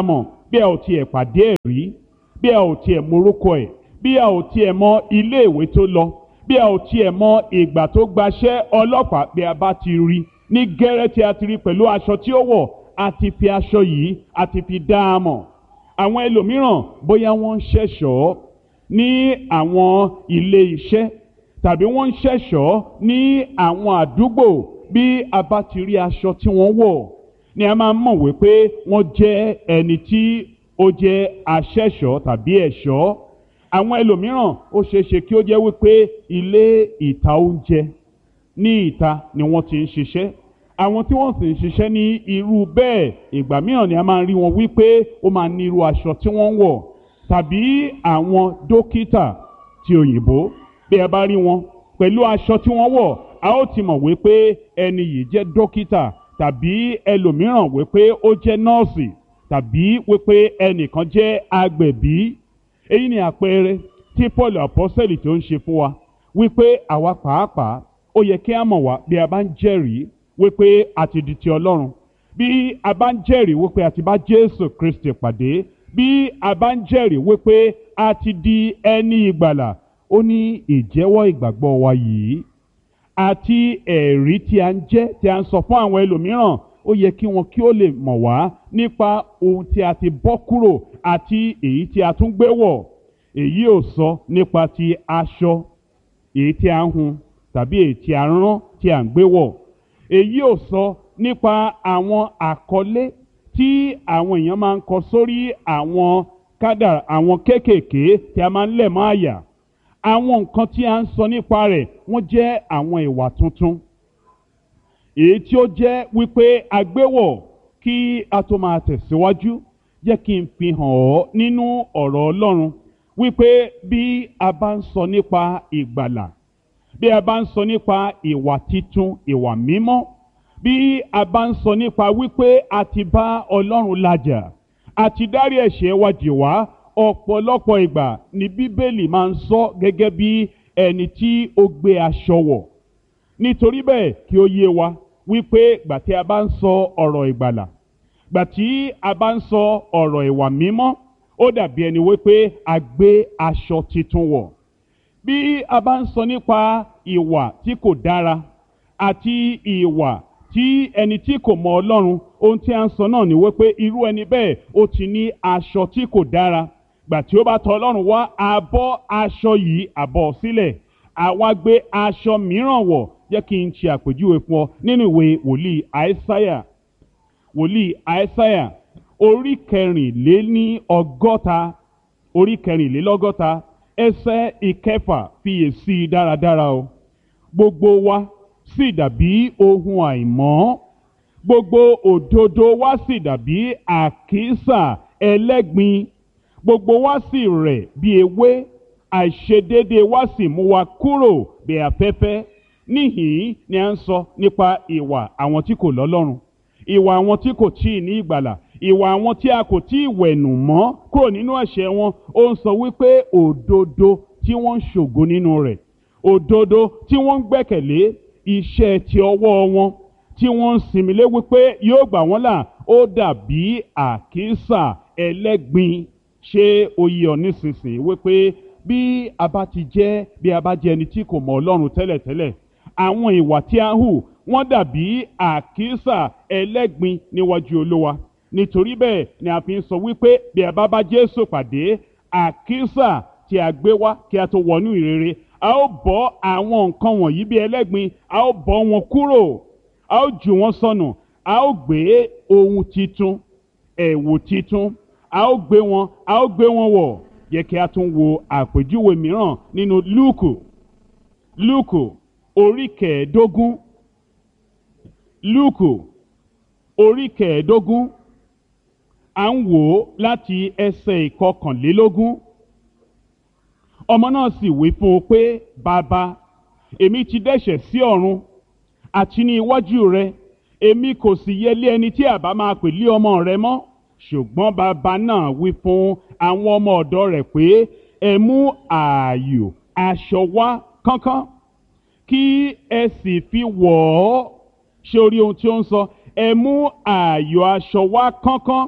bí a ò tiẹ̀ pàdé ẹ̀ rí bí a ò tiẹ̀ morúkọ ẹ̀ bí a ò tiẹ̀ mọ ilé ìwé tó lọ bí a ò tiẹ̀ mọ ìgbà tó gbaṣẹ́ ọlọ́pàá bí a bá ti rí ní gẹ́rẹ́ tí a ti rí pẹ̀lú aṣọ tí ó wọ̀ a ti fi aṣọ yìí a ti fi dá a mọ̀ àwọn ẹlòmíràn bóyá wọ́n ń ṣẹ̀ṣọ́ ní àwọn ilé iṣẹ́ tàbí wọ́n ń ṣẹ̀ṣọ́ ní àwọn àdúgbò bí a bá ti rí aṣọ tí wọ́n wọ̀ ni a máa ń mọ̀ wípé wọ́n jẹ́ ẹni tí ó jẹ́ aṣẹ̀ṣọ́ tàbí ẹ̀ṣọ́ àwọn ẹlòmíràn ó ṣeé ṣe kí ó jẹ́ wípé ilé ìta oúnjẹ ní ìta ni wọ́n ti ń ṣiṣẹ́ àwọn tí wọ́n sì ń ṣiṣẹ́ ní irú bẹ́ẹ̀ ìgbà mìíràn ni a máa ń rí wọn wípé ó máa ní irú aṣọ tí wọ́n ń wọ̀ tàbí àwọn dókítà ti òyìnbó bí ẹ bá rí wọn pẹ̀lú aṣọ tí wọ́n wọ̀ a ó ti mọ̀ wípé ẹni yìí jẹ́ dókítà tàbí ẹlòmíràn wípé ó jẹ́ nọ́ọ̀sì tàbí wípé ẹnìkan jẹ́ agbẹ̀bí èyí ni àpẹẹrẹ tí paul apọ́sẹ̀lì tó ń ṣe fún wa wípé àwa pàápàá ó yẹ kí a mọ̀ wá bí a bá ń jẹ́rìí wípé a ti di ti ọlọ́run bí a bá ń jẹ́rìí wípé a ti bá jésù kristi pàdé bí a bá ń jẹ́rìí wípé a ti di ẹni ìgbàlà ó ní ìjẹ́wọ́ ìgbàgbọ́ wa yìí àti ẹ̀rí tí a ń jẹ́ tí a ń sọ fún àwọn ẹlòmíràn ó yẹ kí wọn kí ó lè mọ̀ wá nípa ohun tí a ti bọ́ kúrò àti èyí tí a tún gbé wọ̀ èyí ò sọ nípa ti aṣọ èyí tí a ń hun tàbí èyí tí a rán tí a ń gbé wọ̀ èyí ò sọ nípa àwọn àkọlé tí àwọn èèyàn máa ń kọ sórí àwọn kádà àwọn kéékèèké tí a máa ń lẹ̀ mọ́ àyà àwọn nǹkan tí a ń sọ nípa rẹ̀ wọ́n jẹ́ àwọn ìwà tuntun èyí tí ó jẹ́ wípé agbéwọ̀ kí a tó máa tẹ̀síwájú jẹ́ kí n fi hàn ọ́ nínú ọ̀rọ̀ Ọlọ́run wípé bí a bá ń sọ nípa ìgbàlà bí a bá ń sọ nípa ìwà titun ìwà mímọ́ bí a bá ń sọ nípa wípé a ti bá Ọlọ́run làjà a ti dárí ẹ̀ṣẹ̀ wa jì wá ọ̀pọ̀lọpọ̀ ìgbà ni Bíbélì máa ń sọ gẹ́gẹ́ bí ẹni tí ó gbé aṣọ wọ̀ nítorí bẹ́ẹ̀ kí ó yé wa wípé gbà tí a bá ń sọ ọ̀rọ̀ ìgbàlà gbà tí a bá ń sọ ọ̀rọ̀ ìwà mímọ́ ó dàbí ẹni wípé a gbé aṣọ titun wọ̀ bí a bá ń sọ nípa ìwà tí kò dára àti ìwà tí ẹni tí kò mọ Ọlọ́run ohun tí a ń sọ náà ni wípé irú ẹni bẹ́ẹ̀ ó ti ní aṣọ tí kò dára gbà tí ó bá tọ̀ Ọlọ́run wá àbọ̀ aṣọ yìí àbọ̀ sílẹ̀ àwa gbé aṣọ mìíràn wọ̀ jẹ́ kí n ṣe àpèjúwe fún ọ nínú ìwé wòlíì àìsáyà wòlíì àìsáyà orí kẹrìnléní ọgọ́ta orí kẹrìnlélọ́gọ́ta ẹsẹ̀ ìkẹfà fiyèsí dáradára o gbogbo wa sì dàbí ohun àìmọ́ gbogbo òdodo wa sì dàbí àkísà ẹlẹ́gbin gbogbo wa sì rẹ̀ bí ewé àìṣedéédéé wa sì mú wa kúrò bí afẹ́fẹ́ níhìn ni à ń sọ nípa ìwà àwọn tí kò lọ́lọ́run ìwà àwọn tí kò tíì ní ìgbàlà ìwà àwọn tí a kò tíì wẹ̀nù mọ́ kúrò nínú ẹ̀ṣẹ̀ wọn ó ń sọ wípé òdodo tí wọ́n ń ṣògo nínú rẹ̀ òdodo tí wọ́n ń gbẹ́kẹ̀lé iṣẹ́ ti ọwọ́ wọn tí wọ́n ń sinmi lé wípé yóò gbà wọ́n là ó dàbí àkísà ẹlẹ́gbin ṣé ó yé ọ nísinsìnyí wípé bí a bá ti jẹ́ bí a bá jẹ́ ẹni tí kò mọ Ọlọ́run tẹ́lẹ̀tẹ́lẹ̀ àwọn ìwà tí a ń hù wọ́n dàbí àkísà ẹlẹ́gbin níwájú Olúwa nítorí bẹ́ẹ̀ ni a fi ń sọ wípé bí a bá bá Jésù pàdé àkísà tí a gbé wá kí a tó wọnú ìrere a ó bọ́ àwọn nǹkan wọ̀nyí bí ẹlẹ́gbin a ó bọ́ wọn kúrò a ó jù wọ́n sọnù a ó gbé ohun titun ẹ̀wù titun a ó gbé wọn a ó gbé wọn wọ̀ yẹ kí a tún wo àpèjúwe mìíràn nínú Lúùkù Lúùkù orí kẹẹ̀ẹ́dógún Lúùkù orí kẹẹ̀ẹ́dógún à ń wò ó láti ẹsẹ̀ ìkọkànlélógún ọmọ náà sì wí fún un pé bàbá èmi ti dẹ́ṣẹ̀ sí ọ̀run àti ní iwájú rẹ èmi kò sì yẹ lé ẹni tí àbá máa pè lé ọmọ rẹ mọ́ ṣùgbọ́n bàbá náà wí fún àwọn ọmọ ọ̀dọ̀ rẹ̀ pé ẹ mú ààyò aṣọ wá kánkán kí ẹ sì fi wọ̀ ọ́ ṣe orí ohun tí ó ń sọ ẹ mú ààyò aṣọ wá kánkán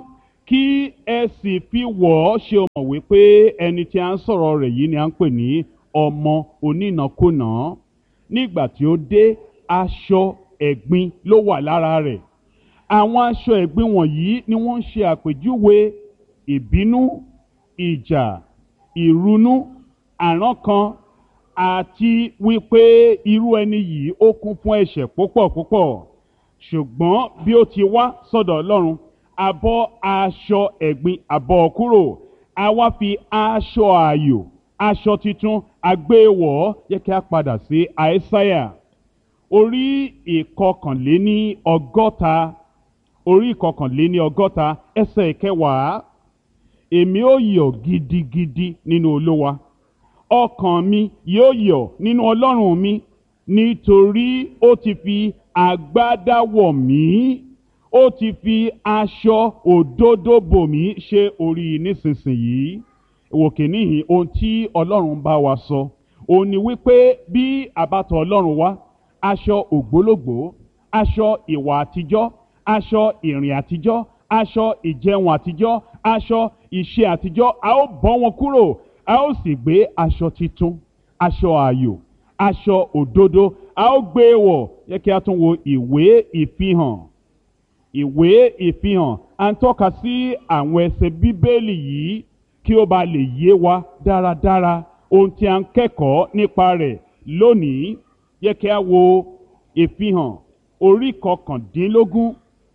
kí ẹ sì fi wọ̀ ọ́ ṣe mọ̀ wípé ẹni tí a ń sọ̀rọ̀ rẹ̀ yìí ni a ń pè ní ọmọ onínàkúnà nígbà tí ó dé aṣọ ẹ̀gbin ló wà lára rẹ̀ àwọn aṣọ ẹ̀gbin wọ̀nyí ni wọ́n ń ṣe àpèjúwe ìbínú ìjà ìrunú àrankàn àti wípé irú ẹni yìí ó kún fún ẹ̀ṣẹ̀ púpọ̀ púpọ̀ ṣùgbọ́n bí ó ti wá sọ́dọ̀ ọlọ́run abọ́ aṣọ ẹ̀gbin abọ́ kúrò a wá fi aṣọ ààyò aṣọ titun agbéwọ̀ yẹ kí a padà sí àìsáyà orí ìkọkànléní ọgọ́ta orí ìkọkànléní ọgọ́ta ẹsẹ̀ ìkẹwàá èmi ó yọ̀ gidigidi nínú olówa ọkàn mi yóò yọ̀ nínú ọlọ́run mi nítorí ó ti fi agbádá wọ̀ mí ó ti fi aṣọ òdodo bò mí ṣe orí nísinsìnyí òkè níhìn ohun tí ọlọ́run bá wa sọ òun ni wípé bí àbátọ ọlọ́run wá aṣọ ògbólógbò aṣọ ìwà àtijọ́ aṣọ ìrìn àtijọ́ aṣọ ìjẹun àtijọ́ aṣọ ìṣe àtijọ́ a ó bọ́ wọn kúrò a ó sì gbé aṣọ titun aṣọ ààyò aṣọ òdodo a ó gbé e wọ̀ yẹ kí a tún wo ìwé ìfihàn ìwé ìfihàn à ń tọ́ka sí àwọn ẹsẹ̀ bíbélì yìí kí ó ba lè yé wa dáradára ohun tí a ń kẹ́kọ̀ọ́ nípa rẹ̀ lónìí yẹ kí a wo ìfihàn orí kọkàndínlógún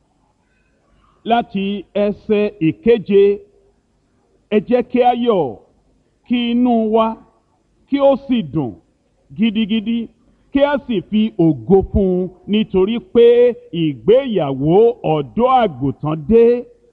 láti ẹsẹ̀ ìkeje ẹ jẹ́ kí a yọ̀ kí inú wa kí ó sì dùn gidigidi kí a sì fi ògo fún un nítorí pé ìgbéyàwó ọ̀dọ́ àgùntàn dé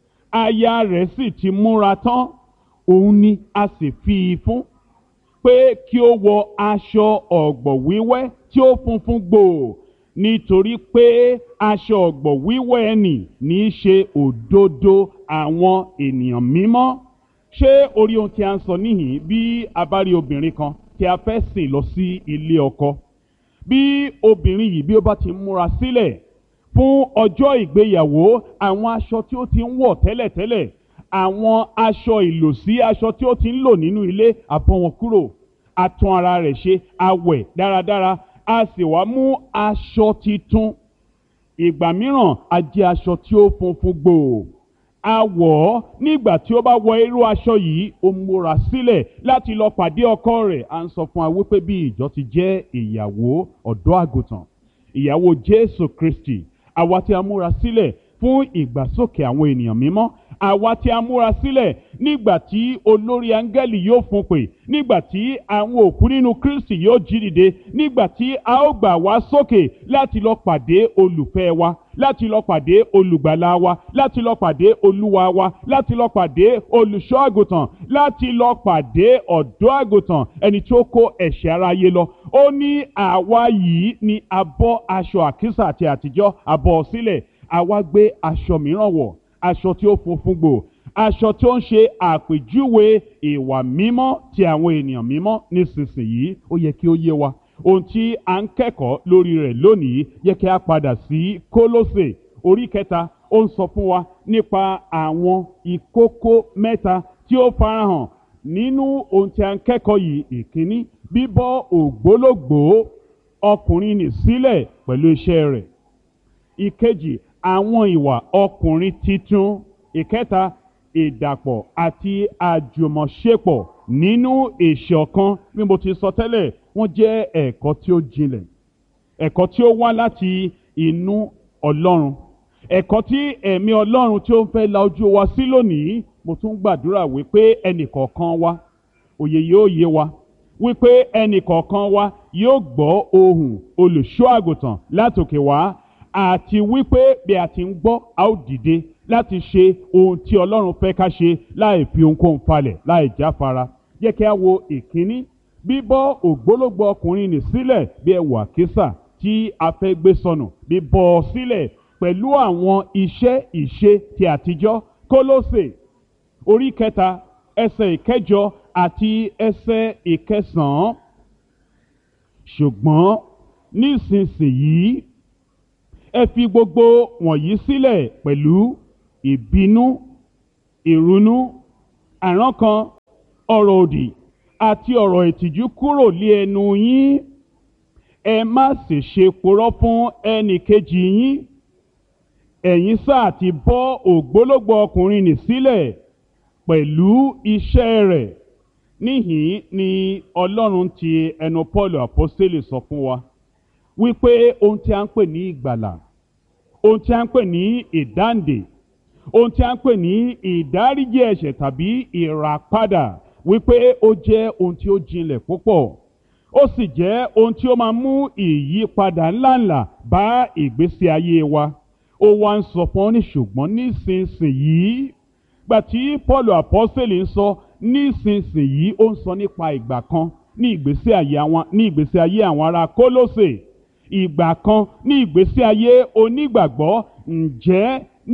aya rẹ̀ sì ti múra tán òun ni a sì fi í fún pé kí ó wọ aṣọ ọ̀gbọ̀ wíwẹ́ tí ó funfun gbòò nítorí pé aṣọ ọ̀gbọ̀ wíwẹ́ ẹnì ní í ṣe òdodo àwọn ènìyàn mímọ́ ṣé orí ohun tí a ń sọ níhìn bí a bá rí obìnrin kan tí a fẹ́ sìn lọ sí ilé ọkọ bí obìnrin yìí bí ó bá ti múra sílẹ̀ fún ọjọ́ ìgbéyàwó àwọn aṣọ tí ó ti ń wọ̀ tẹ́lẹ̀tẹ́lẹ̀ àwọn aṣọ ìlòsí aṣọ tí ó ti ń lò nínú ilé àbọ̀ wọn kúrò àtún ara rẹ̀ ṣe awẹ̀ dáradára a sì wá mú aṣọ titun ìgbà mìíràn a jẹ́ aṣọ tí ó funfun gbòò a wọ̀ ọ́ nígbà tí ó bá wọ irú aṣọ yìí ó múra sílẹ̀ láti lọ pàdé ọkọ rẹ̀ à ń sọ fún wa wípé bí ìjọ ti jẹ́ ìyàwó ọ̀dọ́ àgùntàn ìyàwó Jésù Kristi àwa tí a múra sílẹ̀ fún ìgbàsókè àwọn ènìyàn mímọ́ àwa tí a múra sílẹ̀ nígbà tí olórí áńgẹ́lì yóò fún pè nígbà tí àwọn òkú nínú Kristi yóò jí dìde nígbà tí a ó gbà wá sókè láti lọ pàdé olùfẹ́ wa láti lọ pàdé olùgbàlà wa láti lọ pàdé olúwa wa láti lọ pàdé olùṣọ́ àgùntàn láti lọ pàdé ọ̀dọ́ àgùntàn ẹni tí ó kó ẹ̀ṣẹ̀ aráyé lọ ó ní àwa yìí ni a bọ́ aṣọ àkísà àti àtijọ́ a bọ́ sílẹ̀ àwa gbé aṣọ mìíràn wọ̀ aṣọ tí ó funfun gbò aṣọ tí ó ń ṣe àpèjúwe ìwà mímọ́ ti àwọn ènìyàn mímọ́ nísinsìnyí ó yẹ kí ó yé wa ohun tí a ń kẹ́kọ̀ọ́ lórí rẹ̀ lónìí yẹ kí a padà sí kólósè orí kẹta ó ń sọ fún wa nípa àwọn ìkókó mẹ́ta tí ó farahàn nínú ohun tí a ń kẹ́kọ̀ọ́ yìí ìkíní bíbọ́ ògbólógbòó ọkùnrin nì sílẹ̀ pẹ̀lú iṣẹ́ rẹ̀ ìkejì àwọn ìwà ọkùnrin titun ìkẹta ìdàpọ̀ àti àjùmọ̀ṣepọ̀ nínú ìṣọ̀kan bí mo ti sọ tẹ́lẹ̀ wọ́n jẹ́ ẹ̀kọ́ tí ó jinlẹ̀ ẹ̀kọ́ tí ó wá láti inú ọlọ́run ẹ̀kọ́ tí ẹ̀mí ọlọ́run tí ó ń fẹ́ la ojú wa sí lónìí mo tún gbàdúrà wípé ẹnìkọ̀ọ̀kan wa òye yóò yé wa wípé ẹnìkọ̀ọ̀kan wa yóò gbọ́ ohùn olùṣọ́ àgùntàn látòkè wá àti wípé bí a ti ń gbọ́ a ó dìde láti ṣe ohun tí ọlọ́run fẹ́ ká ṣe láì fi ohunkóhun falẹ̀ láì jáfara jẹ́ kí a wo ìkíní bíbọ́ ògbólógbò ọkùnrin nì sílẹ̀ bí ẹwù àkísà tí a fẹ́ gbé sọnù bíbọ́ ọ sílẹ̀ pẹ̀lú àwọn iṣẹ́ ìṣe ti àtijọ́ kólósè orí kẹta ẹsẹ̀ ìkẹjọ àti ẹsẹ̀ ìkẹsàn-án ṣùgbọ́n nísinsìnyí ẹ fi gbogbo wọ̀nyí sílẹ̀ pẹ̀lú ìbínú ìrunú àrankàn ọ̀rọ̀ òdì àti ọ̀rọ̀ ìtìjú kúrò lé ẹnu yín ẹ má sì ṣe purọ́ fún ẹnì kejì yín ẹ̀yin sáà ti bọ́ ògbólógbò ọkùnrin nì sílẹ̀ pẹ̀lú iṣẹ́ rẹ̀ níhìn ni ọlọ́run ti ẹnu paul apostoli sọ fún wa wípé ohun tí a ń pè ní ìgbàlà ohun tí a ń pè ní ìdáǹdè ohun tí a ń pè ní ìdáríjì ẹ̀ṣẹ̀ tàbí ìràpadà wípé ó jẹ́ ohun tí ó jinlẹ̀ púpọ̀ ó sì jẹ́ ohun tí ó máa mú ìyípadà ńláńlá bá ìgbésí ayé wa ó wá ń sọ fún ọ ní ṣùgbọ́n nísinsìnyí gbà tí paul apostoli ń sọ nísinsìnyí ó ń sọ nípa ìgbà kan ní ìgbésí ayé àwọn ní ìgbésí ayé àwọn ará kólósè ìgbà kan ní ìgbésí ayé onígbàgbọ́ ǹjẹ́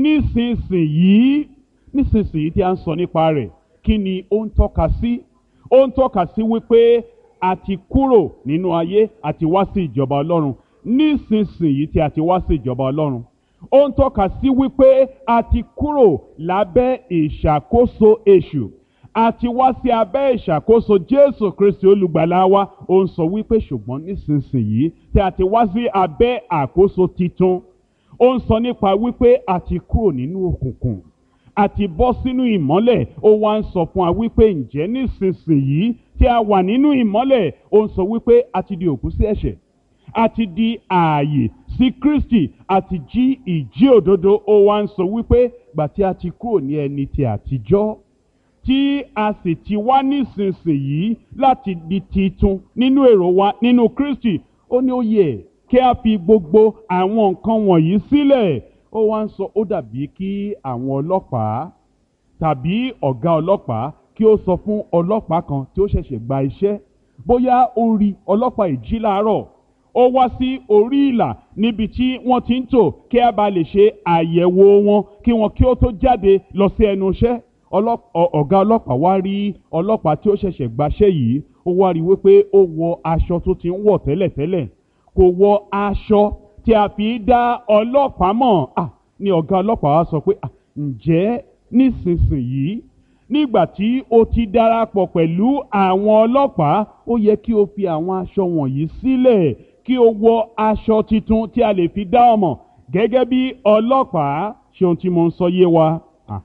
nísinsìnyí nísinsìnyí tí a ń sọ nípa rẹ̀ kí ni ó ń tọ́ka sí ó ń tọ́ka sí wípé a ti kúrò nínú ayé àti wá sí ìjọba ọlọ́run nísinsìnyí tí a ti wá sí ìjọba ọlọ́run ó ń tọ́ka sí wípé a ti kúrò lábẹ́ ìṣàkóso èṣù a ti wá sí abẹ́ ìṣàkóso jésù kristi olùgbàlà wa ó ń sọ wípé ṣùgbọ́n nísinsìnyí tí a ti wá sí abẹ́ àkóso titun ó ń sọ nípa wípé a ti kúrò nínú òkùnkùn a ti bọ́ sínú ìmọ́lẹ̀ ó wá ń sọ fún wa wípé ǹjẹ́ nísinsìnyí tí a wà nínú ìmọ́lẹ̀ ó ń sọ wípé a ti di òkú sí ẹ̀ṣẹ̀ a ti di ààyè sí kristi a ti jí ìjí òdodo ó wá ń sọ wípé gbà tí a ti kúrò ní ẹni ti àtijọ́ tí a sì ti wá nísinsìnyí láti di titun nínú èrò wa nínú kristi ó ní ó yẹ kí a fi gbogbo àwọn nǹkan wọ̀nyí sílẹ̀ ó wá ń sọ ó dàbí kí àwọn ọlọ́pàá tàbí ọ̀gá ọlọ́pàá kí ó sọ fún ọlọ́pàá kan tí ó ṣẹ̀ṣẹ̀ gba iṣẹ́ bóyá ó rí ọlọ́pàá ìjí láàárọ̀ ó wá sí orí ìlà níbi tí wọ́n ti ń tò kí a bá lè ṣe àyẹ̀wò wọn kí wọn kí ó tó jáde lọ sí ẹnu iṣẹ́ ọ̀gá ọlọ́pàá wá rí ọlọ́pàá tí ó ṣẹ̀ṣẹ̀ gbaṣẹ́ yìí ó wá rí wípé ó wọ aṣọ tó ti ń wọ̀ tẹ́lẹ̀tẹ́lẹ̀ kò wọ aṣọ tí a fi dá ọlọ́pàá mọ̀ ah ni ọ̀gá ọlọ́pàá wá sọ pé ah ǹjẹ́ nísinsìnyí nígbà tí o ti darapọ̀ pẹ̀lú àwọn ọlọ́pàá ó yẹ kí o fi àwọn aṣọ wọ̀nyí sílẹ̀ kí o wọ aṣọ tuntun tí a lè fi dá ọmọ gẹ́gẹ́ bí ọlọ́pàá ṣe ohun tí mo ń sọ yé wa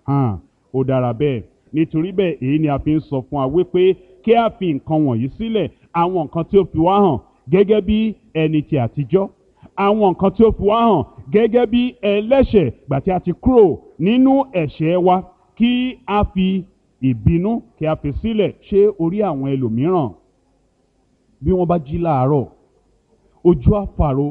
ó dára bẹ́ẹ̀ nítorí bẹ́ẹ̀ èyí ni a fi ń sọ fún wa wípé kí a fi nǹkan wọ̀nyí sílẹ̀ àwọn nǹkan tí ó fi wá hàn gẹ́gẹ́ bí ẹni ti àtijọ́ àwọn nǹkan tí ó fi wá hàn gẹ́gẹ́ bí ẹlẹ́ṣẹ̀ gbà tí a ti kúrò nínú ẹ̀ṣẹ̀ wa kí a fi ìbínú kí a fi sílẹ̀ ṣé orí àwọn ẹlòmíràn bí wọ́n bá jí láàárọ̀ ojú àfàrò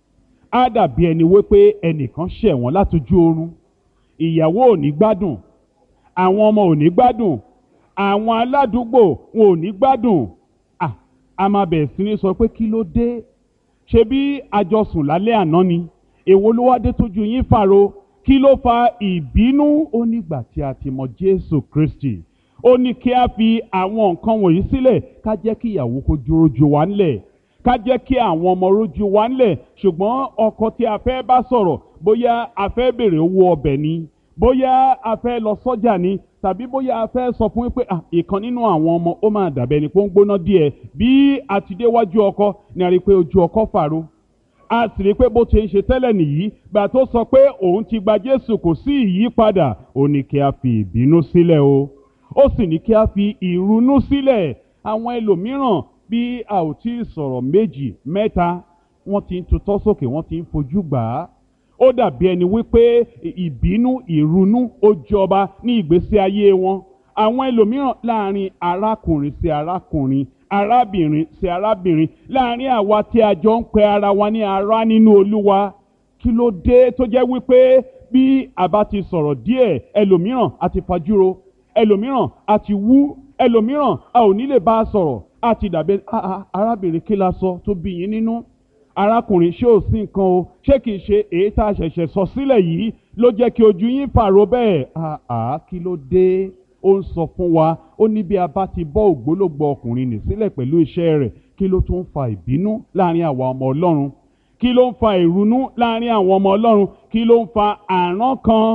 á dàbí ẹni wípé ẹnìkan ṣẹ̀ wọ́n látojú oorun ìyàwó ò ní gbádùn àwọn ọmọ ò ní gbádùn àwọn aládùúgbò wọn ò ní gbádùn à a máa bẹ̀rẹ̀ sí ní sọ pé kí ló dé ṣe bí àjọsùn lálẹ́ àná ni èwo ló wá dé tójú yín fàrò kí ló fa ìbínú ó nígbà tí a ti mọ Jésù Kristi ó ní kí a fi àwọn nǹkan wọ̀nyí sílẹ̀ ká jẹ́ kí ìyàwó kó dúró ju wa ńlẹ̀ ká jẹ́ kí àwọn ọmọ rójú wa ńlẹ̀ ṣùgbọ́n ọkọ tí a fẹ́ bá sọ̀rọ̀ bóyá a fẹ́ bèrè owó ọbẹ̀ ni bóyá a fẹ́ lọ sọ́jà ni tàbí bóyá a fẹ́ sọ fún pé ìkan nínú àwọn ọmọ ó máa dàbẹ́ ni pé ó ń gbóná díẹ̀ bí a ti déwájú ọkọ ni a rí i pé ojú ọkọ fàrọ a sì rí i pé bó ti ń ṣe tẹ́lẹ̀ nìyí gbà tó sọ pé òun ti gba Jésù kò sí ìyípadà ó ní kí a fi ìbínú sílẹ̀ o ó sì ní kí a fi ìrunú sílẹ̀ àwọn ẹlòmíràn bí a ò tí ì sọ̀rọ̀ méjì mẹ́ta wọ́n ti ń tutọ́ sókè wọ́n ti ń fojú gbà á ó dàbí ẹni wípé ìbínú ìrunú ó jọba ní ìgbésí ayé wọn àwọn ẹlòmíràn láàrin arákùnrin sí arákùnrin arábìnrin sí arábìnrin láàrin àwa tí a jọ ń pe ara wa ní ará nínú olúwa kí ló dé tó jẹ́ wípé bí a bá ti sọ̀rọ̀ díẹ̀ ẹlòmíràn a ti fajúro ẹlòmíràn a ti wú ẹlòmíràn a ò ní lè bá a sọ̀rọ̀ a ti dàbí arábìnrin kí la sọ tó bí yín nínú arákùnrin ṣé ò sí nǹkan o ṣé kìí ṣe èyí tá a ṣẹ̀ṣẹ̀ sọ sílẹ̀ yìí ló jẹ́ kí ojú yín pààrọ̀ bẹ́ẹ̀ àá kí ló dé ó ń sọ fún wa ó ní bí a bá ti bọ́ ògbólógbò ọkùnrin nì sílẹ̀ pẹ̀lú iṣẹ́ rẹ̀ kí ló tún fa ìbínú láàrin àwa ọmọ ọlọ́run kí ló ń fa ìrunú láàrin àwọn ọmọ ọlọ́run kí ló ń fa àrán kan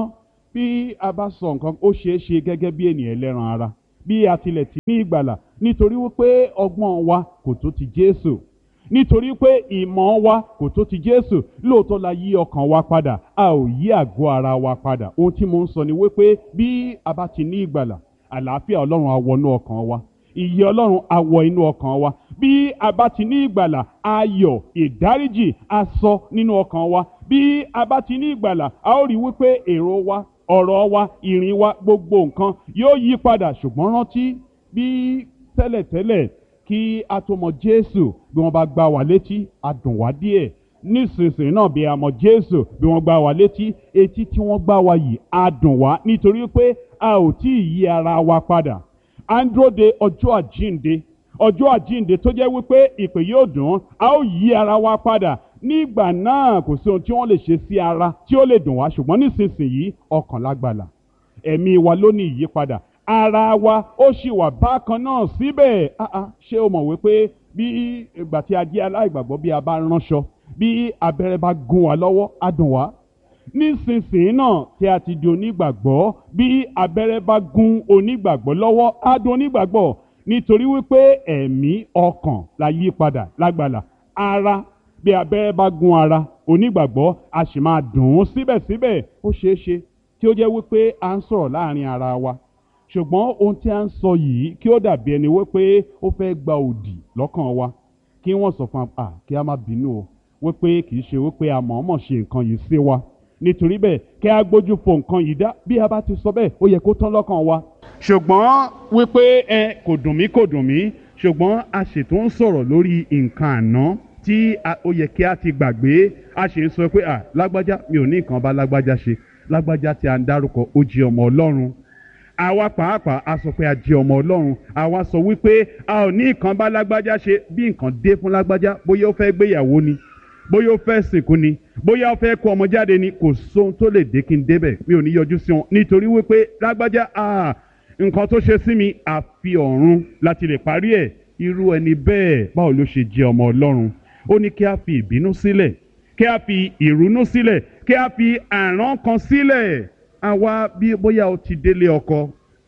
bí a bá sọ nǹkan ó ṣeé ṣe gẹ́gẹ́ bí ènìyàn ẹlẹ́ran ara bí a tilẹ̀ ti ní ìgbàlà nítorí wípé ọgbọ́n wa kò tó ti Jésù nítorí pé ìmọ̀ wa kò tó ti Jésù lóòótọ́ la yí ọkàn wa padà a ò yí àgọ́ ara wa padà ohun tí mo ń sọ ni wípé bí a bá ti ní ìgbàlà àlàáfíà Ọlọ́run á wọnú ọkàn wa ìyè Ọlọ́run á wọ inú ọkàn wa bí a bá ti ní ìgbàlà ayọ̀ ìdáríjì á sọ nínú ọkàn wa bí a bá ti ní ìgbàlà a ó rí wípé èrò wa ọ̀rọ̀ wa ìrìn wa gbogbo nǹkan yóò yí padà ṣùgbọ́n rántí bí tẹ́lẹ̀tẹ́lẹ̀ kí a tó mọ Jésù bí wọ́n bá gbá wa létí a dùn wá díẹ̀ nísinsìnyí náà bí a mọ Jésù bí wọ́n gbá wa létí etí tí wọ́n gbá wa yìí a dùn wá nítorí pé a ò tí ì yí ara wa padà à ń dúró de ọjọ́ àjíǹde ọjọ́ àjíǹde tó jẹ́ wípé ìpè yóò dùn a ó yí ara wa padà nígbà náà kò sí ohun tí wọ́n lè ṣe sí ara tí ó lè dùn wá ṣùgbọ́n nísinsìnyí ọkàn lágbàlà ẹ̀mí wa ló ní ìyípadà ara wa ó sì wà bákan náà síbẹ̀ ah ah ṣé o mọ̀ wípé bí ìgbà tí a jẹ́ aláìgbàgbọ́ bí a bá ránṣọ bí abẹ́rẹ́ bá gún wa lọ́wọ́ á dùn wá nísinsìnyí náà tí a ti di onígbàgbọ́ bí abẹ́rẹ́ bá gún onígbàgbọ́ lọ́wọ́ á dùn onígbàgbọ́ nítorí wípé ẹ̀mí ọkàn la yí padà lágbàlà ara bí abẹ́rẹ́ bá gún ara onígbàgbọ́ a sì máa dùn ún síbẹ̀síbẹ̀ ó ṣeé ṣe tí ó jẹ́ wípé à ń sọ̀rọ̀ láàrin ara wa ṣùgbọ́n ohun tí a ń sọ yìí kí ó dàbí ẹni wípé ó fẹ́ gba òdì lọ́kàn wa kí wọ́n sọ fún wa kí a má bínú o wípé kì í ṣe wípé a mọ̀ọ́mọ̀ ṣe nǹkan yìí sí wa nítorí bẹ́ẹ̀ kí a gbójú fo nǹkan yìí dá bí a bá ti sọ bẹ́ẹ̀ ó yẹ kó tán lọ́kàn wa. ṣùgbọ́n wípé ẹ kò dùn mí kò dùn mí ṣùgbọ́n a ṣètò ń sọ̀rọ̀ lórí nǹkan àná tí ó yẹ kí a ti gbàgbé a ṣe ń sọ pé à lágbájá mi ò ní nǹkan bá lágbájá ṣe lágbájá tí a ń dárúkọ ó jẹ́ ọmọ Ọlọ́run àwa pàápàá a sọ pé a jẹ́ ọmọ Ọlọ́run àwa sọ wípé a ò ní nǹkan bá lágbájá ṣe bí nǹkan dé fún lágbájá bóyá ó fẹ́ gbéyàwó ni bóyá ó fẹ́ sìnkú ni bóyá ó fẹ́ kó ọmọ jáde ni kò sóhun tó lè dé kí n débẹ̀ mi ò ní yọjú sí wọn nítorí wípé lágbájá nǹkan tó ṣe sí mi àfi ọ̀run láti lè parí ẹ̀ irú ẹni bẹ́ẹ̀ báwo ló ṣe jẹ́ ọmọ Ọlọ́run ó ní kí a fi ìbínú sílẹ̀ kí a fi ìrúnú sílẹ̀ kí a fi àrán kan sílẹ̀ àwa bí bóyá o ti délé ọkọ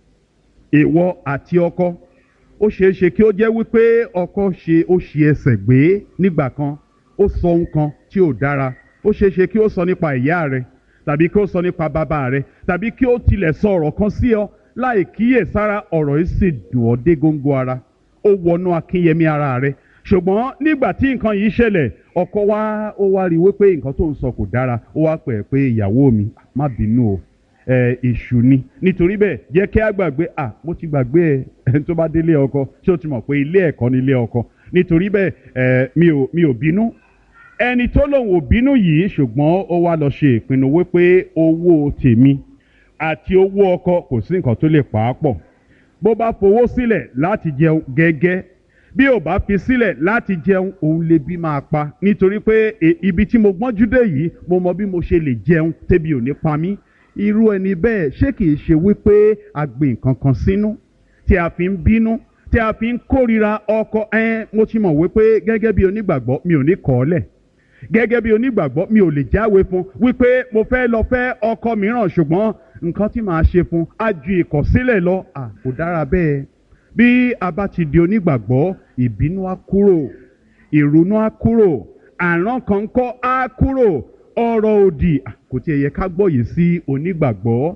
ìwọ àti ọkọ ó ṣeé ṣe kí ó jẹ́ wípé ọkọ ṣe ó ṣe ẹsẹ̀ gbé nígbà kan ó sọ ohun kan tí ò dára ó ṣeé ṣe kí ó sọ nípa ìyá rẹ tàbí kí ó sọ nípa bàbá rẹ tàbí kí ó tilẹ̀ sọ ọ̀rọ̀ kan sí ọ láì kíyèsára ọ̀rọ̀ yìí sì dùn ọ́ dé góńgó ara ó wọnú akínyẹmí ara rẹ ṣùgbọ́n nígbà tí nǹkan yìí ṣẹlẹ̀ ọkọ wa ó wá rí i wípé nǹkan tó ń sọ kò dára ó wá pẹ̀ pé ìyàwó mi má bínú o ẹ èṣù ni nítorí bẹ́ẹ̀ jẹ́ kí a gbàgbé à mo ti gbàgbé ẹ ẹni tó bá délé ọkọ tí ó ti mọ̀ pé ilé ẹ̀kọ́ ni ilé ọkọ nítorí bẹ́ẹ̀ ẹ mi ò mi ò bínú ẹni tó lòun ò bínú yìí ṣùgbọ́n ó wá lọ ṣe ìpinnu wípé owó tèmi àti owó ọkọ kò sí nǹkan tó lè pa á pọ̀ bó bá fowó sílẹ̀ láti jẹun gẹ́gẹ́ bí ò bá fi sílẹ̀ láti jẹun òun lè bí máa pa nítorí pé ibi tí mo gbọ́njú dé yìí mo mọ bí mo ṣe lè jẹun tẹ́bi ò ní pa mí irú ẹni bẹ́ẹ̀ ṣé kìí ṣe wípé a gbìn nǹkan kan sínú tí a fi ń bínú tí a fi ń kórira ọkọ ẹ mo ti mọ̀ wípé gẹ́gẹ́ bí onígbàgbọ́ mi ò ní kọ̀ ọ́ lẹ̀ gẹ́gẹ́ bí onígbàgbọ́ mi ò lè jáwé fún wípé mo fẹ́ lọ fẹ́ ọkọ mìíràn ṣùgbọ́n nǹkan tí màá ṣe fún á ju ìkọ̀sílẹ̀ lọ à kò dára bẹ́ẹ̀ bí a bá ti di onígbàgbọ́ ìbínú á kúrò ìrònú á kúrò àrán kan kọ́ á kúrò ọ̀rọ̀ òdì kò tiẹ̀ yẹ ká gbọ́ yìí sí onígbàgbọ́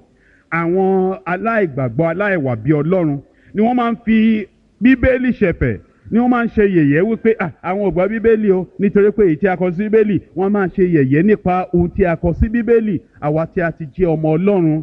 àwọn aláìgbàgbọ́ aláìwà bí ọlọ́run ni wọ́n máa ń fi bíbélì ṣẹ̀fẹ̀ ni wọ́n máa ń ṣe yẹ̀yẹ́ wípé àwọn ò gbọ́ bíbélì o nítorí pé èyí tí a kọ sí bíbélì wọ́n máa ń ṣe yẹ̀yẹ́ nípa ohun tí a kọ sí bíbélì àwa tí a ti jẹ́ ọmọ ọlọ́run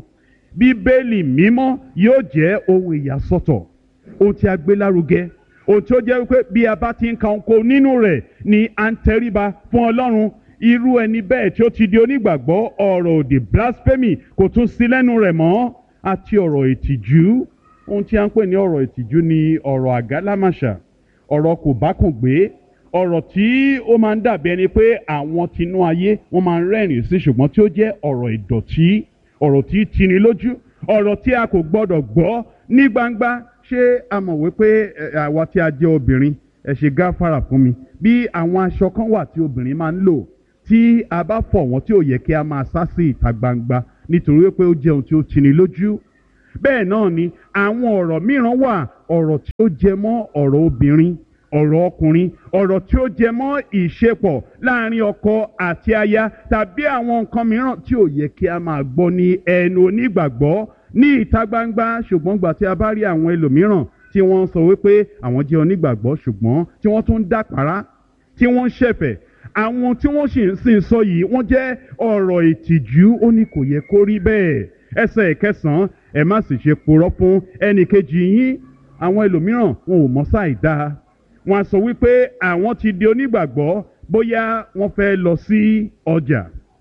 bíbélì mímọ́ yóò jẹ́ ohun ìyàsọ́tọ̀ ohun tí a gbé lárugẹ ohun tí ó jẹ́ wípé bí a bá ti ń ka ohun nínú rẹ̀ ni à ń tẹríba fún ọlọ́run irú ẹni bẹ́ẹ̀ tí ó ti di onígbàgbọ́ ọ̀rọ̀ òdì blasphemy kò tún sí lẹ́nu rẹ̀ mọ́ àti ọ̀rọ̀ ìtìjú ohun tí a ń pè ní ọ̀rọ̀ ìtìjú ni ọ̀rọ̀ àgálámàṣà ọ̀rọ̀ kò bá kùn gbé ọ̀rọ̀ tí ó máa ń dàbí ẹni pé àwọn tinú ayé wọ́n máa ń rẹ́rìn sí ṣùgbọ́n tí ó jẹ́ ọ̀rọ̀ ìdọ̀tí ọ̀rọ̀ tí tini lójú ọ̀rọ̀ tí a kò gbọ́dọ̀ gbọ́ ní gbangba ṣé a mọ̀ wípé àwa tí a jẹ́ obìnrin ẹ ṣe gáfárà fún mi bí àwọn aṣọ kan wà tí obìnrin máa ń lò tí a bá fọ̀ wọ́n tí ò yẹ kí a máa sá sí ìta gbangba nítorí pé ó jẹ́ ohun tí ó tini lójú bẹ́ẹ̀ náà ni àwọn ọ̀rọ̀ mìíràn wà ọ̀rọ̀ tí ó jẹ mọ́ ọ̀rọ̀ obìnrin ọ̀rọ̀ ọkùnrin ọ̀rọ̀ tí ó jẹ mọ́ ìṣepọ̀ láàrin ọkọ àti aya tàbí àwọn nǹkan mìíràn tí ò yẹ kí a máa gbọ́ ní ẹnu onígbàgbọ́ ní ìta gbangba ṣùgbọ́n gbà tí a bá rí àwọn ẹlòmíràn tí wọ́n ń sọ wípé àwọn jẹ́ onígbàgbọ́ ṣùgbọ́n tí wọ́n tún ń dàpárá tí wọ́n ń ṣẹ̀fẹ̀ àwọn tí wọ́n sì ń sìn sọ yìí wọ́n jẹ́ ọ̀rọ̀ ìtìjú ó ní kò yẹ kó rí bẹ́ẹ̀ ẹsẹ̀ ìkẹsàn-án ẹ má sì ṣe purọ́ fún ẹnìkejì yín àwọn ẹlòmíràn wọn ò mọ̀ sáì dáa wọn á sọ wípé àwọn ti di onígbàgbọ́ bóyá wọ́n fẹ́ lọ sí ọjà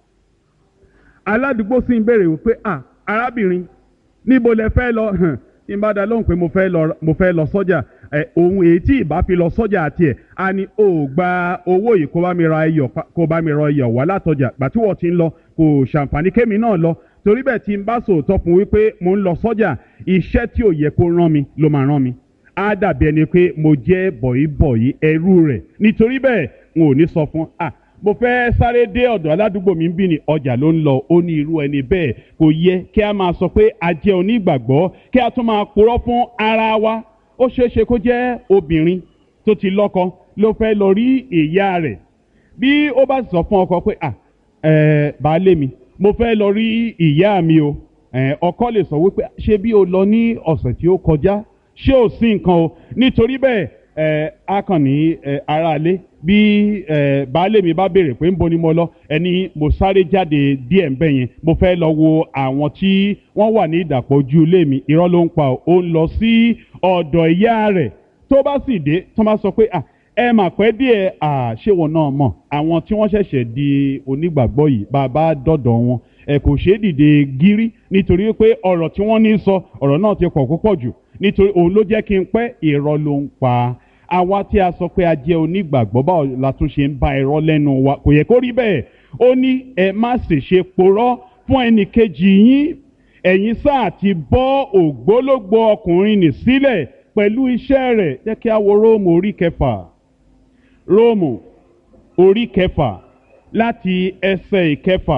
aládùúgbò sì ń béèrè wípé à arábìnrin níbo lẹ fẹ́ lọ hàn tí n bá dá lóhùn pé mo fẹ́ lọ mo fẹ́ lọ sọ́jà ẹ ohun èyí tí ìbá fi lọ sọ́jà àti ẹ̀ a ní o gba owó yìí kó bá mi ra iyọ̀ kó bá mi ra iyọ̀ wá látọjà gbà tí wọ́n ti ń lọ kò ṣàǹfààní kémi náà lọ torí bẹ́ẹ̀ tí n bá sòótọ́ fún wípé mo ń lọ sọ́jà iṣẹ́ tí ò yẹ kó rán mi ló máa rán mi á dàbí ẹni pé mo jẹ́ bọ̀yìbọ̀yì ẹrú rẹ̀ nítorí bẹ́ẹ̀ n ò ní sọ fún ah mo fẹ́ sáré dé ọ̀dọ̀ aládùúgbò mi ń bí ni ọjà ló ń lọ ó ní irú ẹni bẹ́ẹ̀ kò yẹ kí a máa sọ pé a jẹ́ onígbàgbọ́ kí a tún máa purọ́ fún ara wa ó ṣeé ṣe kó jẹ́ obìnrin tó ti lọ́kọ ló fẹ́ lọ rí ìyá rẹ̀ bí ó bá sọ fún ọkọ pé ah ẹ baálé mi mo fẹ́ lọ rí ìyá mi o ọkọ lè sọ wípé ṣé bí o lọ ní ọ̀sẹ̀ tí ó kọjá ṣé ò sí nǹkan o nítorí bẹ́ẹ̀ ẹ a kàn ní ẹ aráalé bí ẹ baálé mi bá béèrè pé ń bo ni mo lọ ẹni mo sáré jáde díẹ̀ ń bẹ̀ yẹn mo fẹ́ lọ wo àwọn tí wọ́n wà ní ìdàpọ̀ ojú ilé mi irọ́ ló ń pa ó ń lọ sí ọ̀dọ̀ ìyá rẹ̀ tó bá sì dé tó bá sọ pé à ẹ mà pẹ́ díẹ̀ à ṣé wọn náà mọ̀ àwọn tí wọ́n ṣẹ̀ṣẹ̀ di onígbàgbọ́ yìí bàbá dọ̀dọ̀ wọn ẹ kò ṣeé dìde gírí nítorí pé ọ̀rọ̀ tí wọ́n ní sọ ọ̀rọ̀ náà ti pọ̀ púpọ̀ jù nítorí òun ló jẹ́ kí n pẹ́ irọ́ ló ń pa àwa tí a sọ pé a jẹ́ onígbàgbọ́ báwo la tún ṣe ń bá irọ́ lẹ́nu wa kò yẹ kó rí bẹ́ẹ̀ ó ní ẹ má sì ṣe porọ́ fún ẹnì kejì yín ẹ̀yin sáà ti bọ́ ògbólógbò ọkùnrin nì sílẹ̀ pẹ̀lú iṣẹ́ rẹ̀ jẹ́ kí a wo róòmù orí kẹfà róòmù orí kẹfà láti ẹsẹ̀ ìkẹfà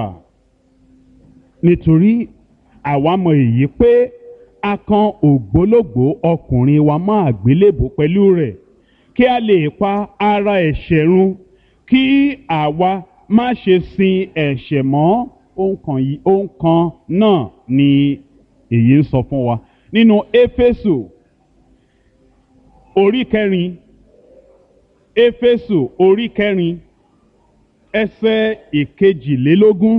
nítorí àwa mọ èyí pé a kan ògbólógbò ọkùnrin wa mọ́ àgbélébò pẹ̀lú rẹ̀ kí a lè pa ara ẹ̀ṣẹ̀ run kí àwa má ṣe sin ẹ̀ṣẹ̀ mọ́ ohun kan yìí ohun kan náà ni èyí ń sọ fún wa nínú éfésù orí kẹrin éfésù orí kẹrin ẹsẹ̀ ìkejìlélógún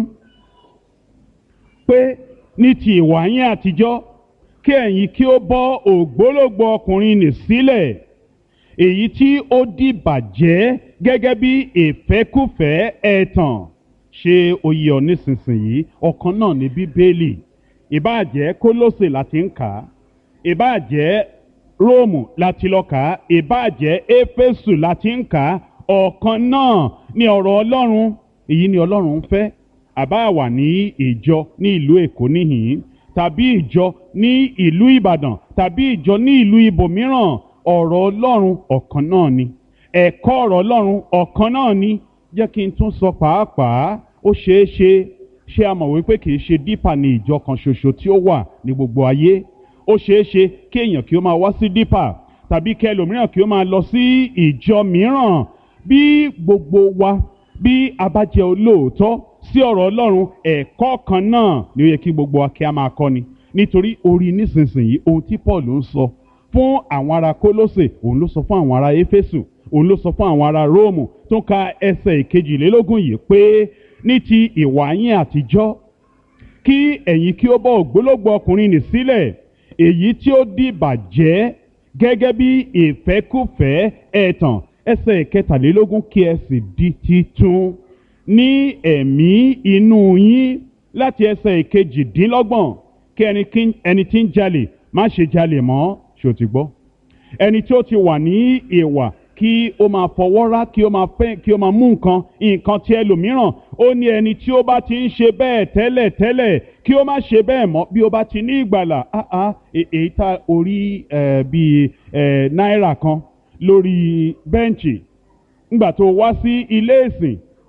pé ní ti ìwà yín àtijọ́ kí ẹ̀yin kí ó bọ́ ògbólógbò ọkùnrin nì sílẹ̀ èyí tí ó di bàjẹ́ gẹ́gẹ́ bí ìfẹ́kùfẹ́ ẹ̀tàn ṣé oyè ọ nísinsìnyí ọ̀kan náà ní bíbélì ìbáàjẹ́ kólósè láti ń kà á ìbáàjẹ́ róòmù láti lọ kà á ìbáàjẹ́ éfésù láti ń kà á ọ̀kan náà ní ọ̀rọ̀ ọlọ́run èyí ni ọlọ́run ń fẹ́ àbá wà ní ìjọ ní ìlú èkó níhìn tàbí ìjọ ní ìlú ìbàdàn tàbí ìjọ ní ìlú ibòmíràn ọ̀rọ̀ ọlọ́run ọ̀kan náà ni ẹ̀kọ́ ọ̀rọ̀ ọlọ́run ọ̀kan náà ni jẹ́ kí n tún sọ pàápàá ó ṣeé ṣe ṣé a mọ̀ wípé kì í ṣe dípà ní ìjọ kan ṣoṣo tí ó wà ní gbogbo ayé ó ṣeé ṣe kí èèyàn kí ó máa wá sí dípà tàbí kí ẹlòmíràn kí ó máa lọ sí ìjọ mìíràn bí gbogbo wa bí a bá jẹ́ olóòótọ́ sí ọ̀rọ̀ ọlọ́run ẹ̀kọ́ kan náà ni ó yẹ kí gbogbo wa kí a máa kọ́ni nítorí orí nísinsìnyí ohun tí paul ń sọ fún àwọn ará kólósè òun ló sọ fún àwọn ará éfésù òun ló sọ fún àwọn ará róòmù tó ń ka ẹsẹ̀ ìkejìlélógún yìí pé ní ti ìwà yín àtijọ́ kí ẹ̀yin kí ó bọ́ ògbólógbò ọkùnrin nì sílẹ̀ èyí tí ó di bàjẹ́ gẹ́gẹ́ bí ìfẹ́kùfẹ́ ẹ̀tàn ẹsẹ̀ ìkẹtàlélógún kí ẹ sì di titun ní ẹ̀mí inú yín láti ẹsẹ̀ ìkejìdínlọ́gbọ̀n kí ẹni tí ń jalè má ṣe jalè mọ́ ṣó ti gbọ́ ẹni tí ó ti wà ní ìwà kí ó máa fọwọ́ rá kí ó máa fẹ́ kí ó máa mú nǹkan nǹkan tí ẹlòmíràn ó ní ẹni tí ó bá ti ń ṣe bẹ́ẹ̀ tẹ́lẹ̀ tẹ́lẹ̀ kí ó má ṣe bẹ́ẹ̀ mọ́ bí ó bá ti ní ìgbàlà áá èyí tá orí bíi náírà kan lórí bẹ́ǹchì ńgbà tó wá sí ilé ìsìn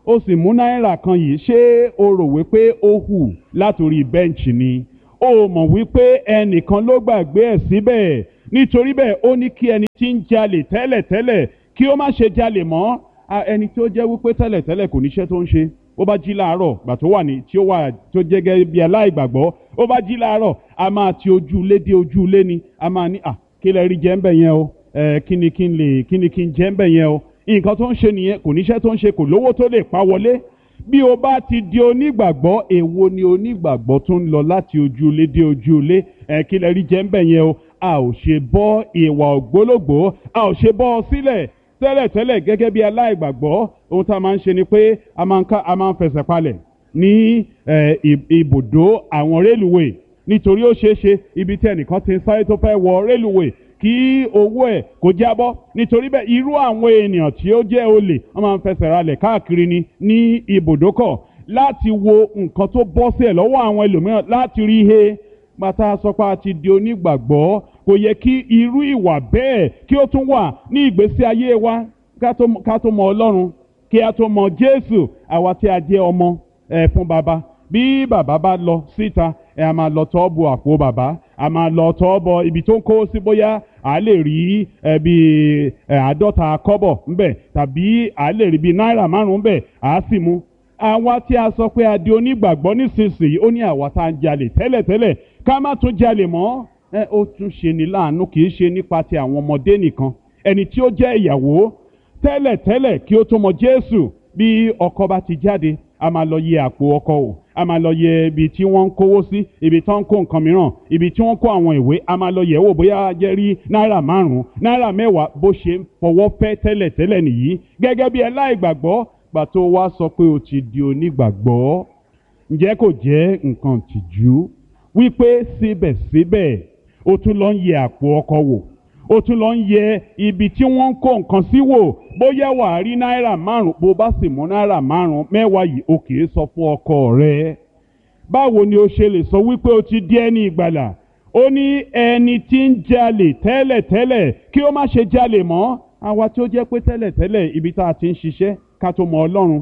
ó sì mú náírà kan yìí ṣé o rò wípé ó hù látòrí bẹ́ǹchì ni ó mọ̀ wípé ẹnìkan ló gbàgbé ẹ̀ síbẹ̀ nítorí bẹ́ẹ̀ ó ní kí ẹni tí ń jalè tẹ́lẹ̀tẹ́lẹ̀ kí ó má ṣe jalè mọ́ a- ẹni tó jẹ́ wípé tẹ́lẹ̀tẹ́lẹ̀ kò níṣẹ́ tó ń ṣe ó bá jí láàárọ̀ gbà tó wà ní tí ó wà tó jẹ́ gẹ́gẹ́ bí aláìgbàgbọ́ ó bá jí láàárọ̀ a máa ti ojú ilé dé ojú ilé ni a máa ní à kí lẹ rí jẹ́ ń bẹ̀ yẹn o ẹ kí ni kí n lè kí ni kí n jẹ́ ń bẹ̀ yẹn o nǹkan tó ń ṣe nìyẹn kò níṣẹ́ tó ń ṣe kò lówó tó lè pa wọlé bí o bá ti di onígbàgbọ́ èwo ni onígbàgbọ́ tó ń lọ láti ojú ilé dé ojú ilé ẹ kí lẹ rí jẹ́ ń bẹ̀ yẹn o a ò ṣe bọ́ ìwà ògbólógbòó a ò ṣe bọ́ ọ sílẹ̀ tẹ́lẹ̀tẹ́lẹ̀ gẹ́gẹ́ bí aláìgbàgbọ́ ohun tá a máa ń ṣe ni pé a máa ń ká a máa ń fẹsẹ̀ palẹ̀ ní eh, ib- ibùdó àwọn rélùwé nítorí ó ṣeé ṣe ibi tí ẹnìkan ti ń sáré tó fẹ́ wọ rélùwé kí owó ẹ̀ kó jábọ́ nítorí bẹ́ẹ̀ irú àwọn ènìyàn tí ó jẹ́ olè wọ́n máa ń fẹsẹ̀ ralẹ̀ káàkiri ni ní ibùdókọ̀ láti wo nǹkan tó bọ́ sí ẹ̀ lọ́wọ́ àwọn ẹlòmíràn láti rí he pátá sọ pé a ti di onígbàgbọ́ kò yẹ kí irú ìwà bẹ́ẹ̀ kí ó tún wà ní ìgbésí ayé wa ká tó ká tó mọ ọlọ́run kí a tó mọ jésù àwa tí a jẹ́ ọmọ ẹ̀ fún baba bí bàbá bá lọ síta ẹ a máa lọ tọ́ bọ àpò bàbá a máa lọ tọ́ bọ ibi tó ń kó sí bóyá a lè rí ẹ bí ẹ àádọ́ta kọ́bọ̀ ńbẹ̀ tàbí a lè rí bí náírà márùn-ún ńbẹ̀ a sì mú àwa tí a sọ pé a di onígbàgbọ́ nísinsìnyí ó ní àwa tá a ń jalè tẹ́lẹ̀tẹ́lẹ̀ ká má tún jalè mọ́ ẹ ó tún ṣe ní láàánú kì í ṣe nípa ti àwọn ọmọdé nìkan ẹni tí ó jẹ́ ìyàwó tẹ́lẹ̀tẹ́lẹ̀ kí ó tó mọ Jésù bí ọkọ bá ti jáde a máa lọ yẹ àpò ọkọ o a máa lọ yẹ ibi tí wọ́n ń kówó sí ibi tí wọ́n ń kó nǹkan mìíràn ibi tí wọ́n ń kó àwọn ìwé a máa lọ yẹ̀ wò bóyá jẹ́ rí náírà márùn-ún náírà mẹ́wàá bó ṣe ń fọwọ́ fẹ́ tẹ́lẹ̀tẹ́lẹ̀ nìyí gẹ́gẹ́ bí ẹláìgbàgbọ́ gbà tó wá sọ pé o ti di onígbàgbọ́ ǹjẹ́ kò jẹ́ nǹkan tìjú wípé síbẹ̀síbẹ̀ o tún lọ ń yẹ àpò ọkọ wò o tún lọ ń yẹ ibi tí wọ́n ń kó nǹkan sí wò bóyá wà á rí náírà márùn bó bá sì mú náírà márùn mẹ́wàá yìí o kì í sọ fún ọkọ rẹ báwo ni o ṣe lè sọ wípé o ti di ẹni ìgbàlà ó ní ẹni tí ń jalè tẹ́lẹ̀tẹ́lẹ̀ kí ó má ṣe jalè mọ́ àwa tí ó jẹ́ pé tẹ́lẹ̀tẹ́lẹ̀ ibi tá a ti ń ṣiṣẹ́ ká tó mọ Ọlọ́run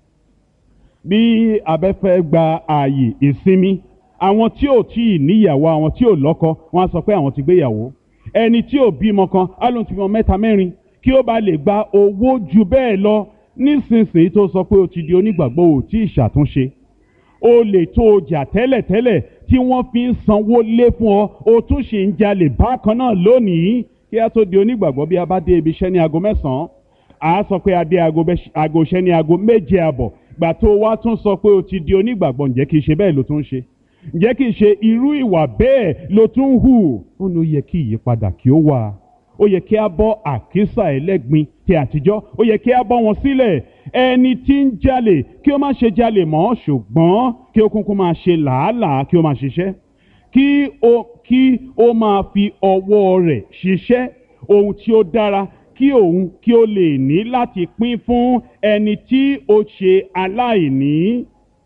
bí abẹ́fẹ́ gba ààyè ìsinmi àwọn tí ò tí ì níyàwó àwọn tí ò lọ́kọ wọ́n á sọ pé àwọn ti gbéyàwó ẹni tí ò bímọ kan á lóun ti bímọ mẹ́ta mẹ́rin kí ó bá lè gba owó ju bẹ́ẹ̀ lọ nísinsìnyí tó sọ pé o ti di onígbàgbọ́ ò tí ì ṣàtúnṣe o lè tó o jà tẹ́lẹ̀tẹ́lẹ̀ tí wọ́n fi ń sanwó lé fún ọ o tún ṣì ń jalè bákan náà lónìí kí a tó di onígbàgbọ́ bí a bá dé ibi iṣẹ́ ní aago mẹ́sàn-án à á sọ pé a dé aago bẹ́- aago iṣẹ́ ní aago méje àbọ̀ gbà tó o wá tún sọ pé o ti di onígbàgbọ́ ǹjẹ́ kìí ṣe bẹ́ẹ̀ ló tún ń ṣe ǹjẹ́ kìí ṣe irú ìwà bẹ́ẹ̀ ló tún ń hù ó ní ó yẹ kí ìyípadà kí ó wà ó yẹ kí a bọ́ àkísà ẹlẹ́gbin ti àtijọ́ ó yẹ kí a bọ́ wọn sílẹ̀ ẹni tí ń jalè kí ó má ṣe jalè mọ́ ṣùgbọ́n kí ó kúnkún máa ṣe làálàá kí ó máa ṣiṣẹ́ kí ó kí ó máa fi ọwọ́ rẹ̀ ṣiṣẹ́ ohun tí ó dára kí òun kí ó lè ní láti pín fún ẹni tí ó ṣe aláìní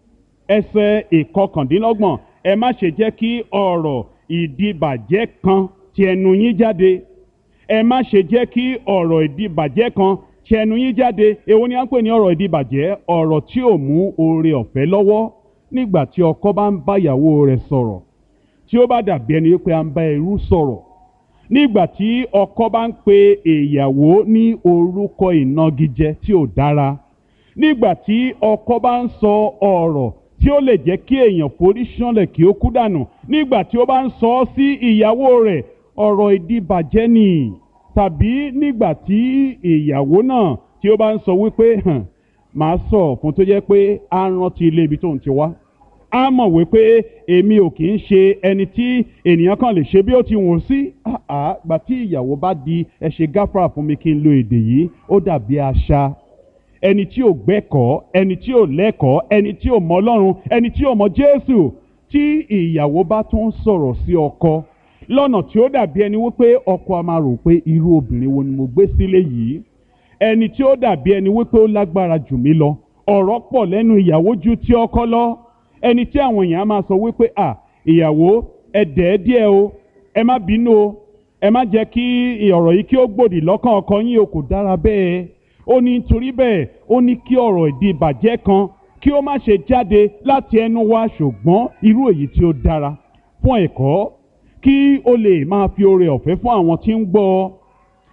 ẹsẹ̀ ìkọkàndínlọ́gbọ̀n ẹ má ṣe jẹ́ kí ọ̀rọ̀ ìdìbàjẹ́ kan ti ẹnu yín jáde ẹ má ṣe jẹ́ kí ọ̀rọ̀ ìdìbàjẹ́ kan ti ẹnu yín jáde èwo ni à ń pè ní ọ̀rọ̀ ìdìbàjẹ́ ọ̀rọ̀ tí ò mú oore ọ̀fẹ́ lọ́wọ́ nígbà tí ọkọ bá ń bá ìyàwó rẹ̀ sọ̀rọ̀ tí ó bá dàbí ẹni pé à ń bá ẹrú sọ̀rọ̀ nígbà tí ọkọ bá ń pe ìyàwó ní orúkọ ìnagijẹ tí ò dára nígbà tí ọkọ bá ń sọ ọ̀rọ̀ tí ó lè jẹ́ kí èèyàn forí ṣánlẹ̀ kí ó kú dànù nígbà tí ó bá ń sọ ọ́ sí ìyàwó rẹ̀ ọ̀rọ̀ ìdíbàjẹ́ ni tàbí nígbà tí ìyàwó náà tí ó bá ń sọ wípé "Hàn, màá sọ fún tó jẹ́ pé á rántí ilé ibi tóun ti wá á mọ̀ wípé èmi ò kì í ṣe ẹni tí ènìyàn kan lè ṣe bí ó ti wùn sí àá gbà tí ìyàwó bá di ẹ ṣe gáfárà fún mi kí n lo èdè yìí ó dàbí àṣà ẹni tí ò gbẹ́kọ̀ọ́ ẹni tí ò lẹ́kọ̀ọ́ ẹni tí ò mọ Ọlọ́run ẹni tí ò mọ Jésù tí ìyàwó bá tún sọ̀rọ̀ sí ọkọ lọ́nà tí ó dàbí ẹni wípé ọkọ a máa rò pé irú obìnrin wo ni mo gbé sílé yìí ẹni tí ó dàbí ẹni wípé ó lágbára jù mí lọ ọ̀rọ̀ pọ̀ lẹ́nu ìyàwó ju ti ọkọ lọ ẹni tí àwọn èèyàn á máa sọ wípé à ìyàwó ẹ dẹ̀ díẹ̀ o ẹ má bínú o ẹ má jẹ́ kí ọ̀rọ̀ yìí kí ó gbòdì lọ́kàn ọkọ yín o kò dára bẹ́ẹ̀ ó ní nítorí bẹ́ẹ̀ ó ní kí ọ̀rọ̀ ìdí ìbàjẹ́ kan kí ó má ṣe jáde láti ẹnu wa ṣùgbọ́n irú èyí tí ó dára fún ẹ̀kọ́ kí ó lè máa fi oore ọ̀fẹ́ fún àwọn tí ń gbọ́ ọ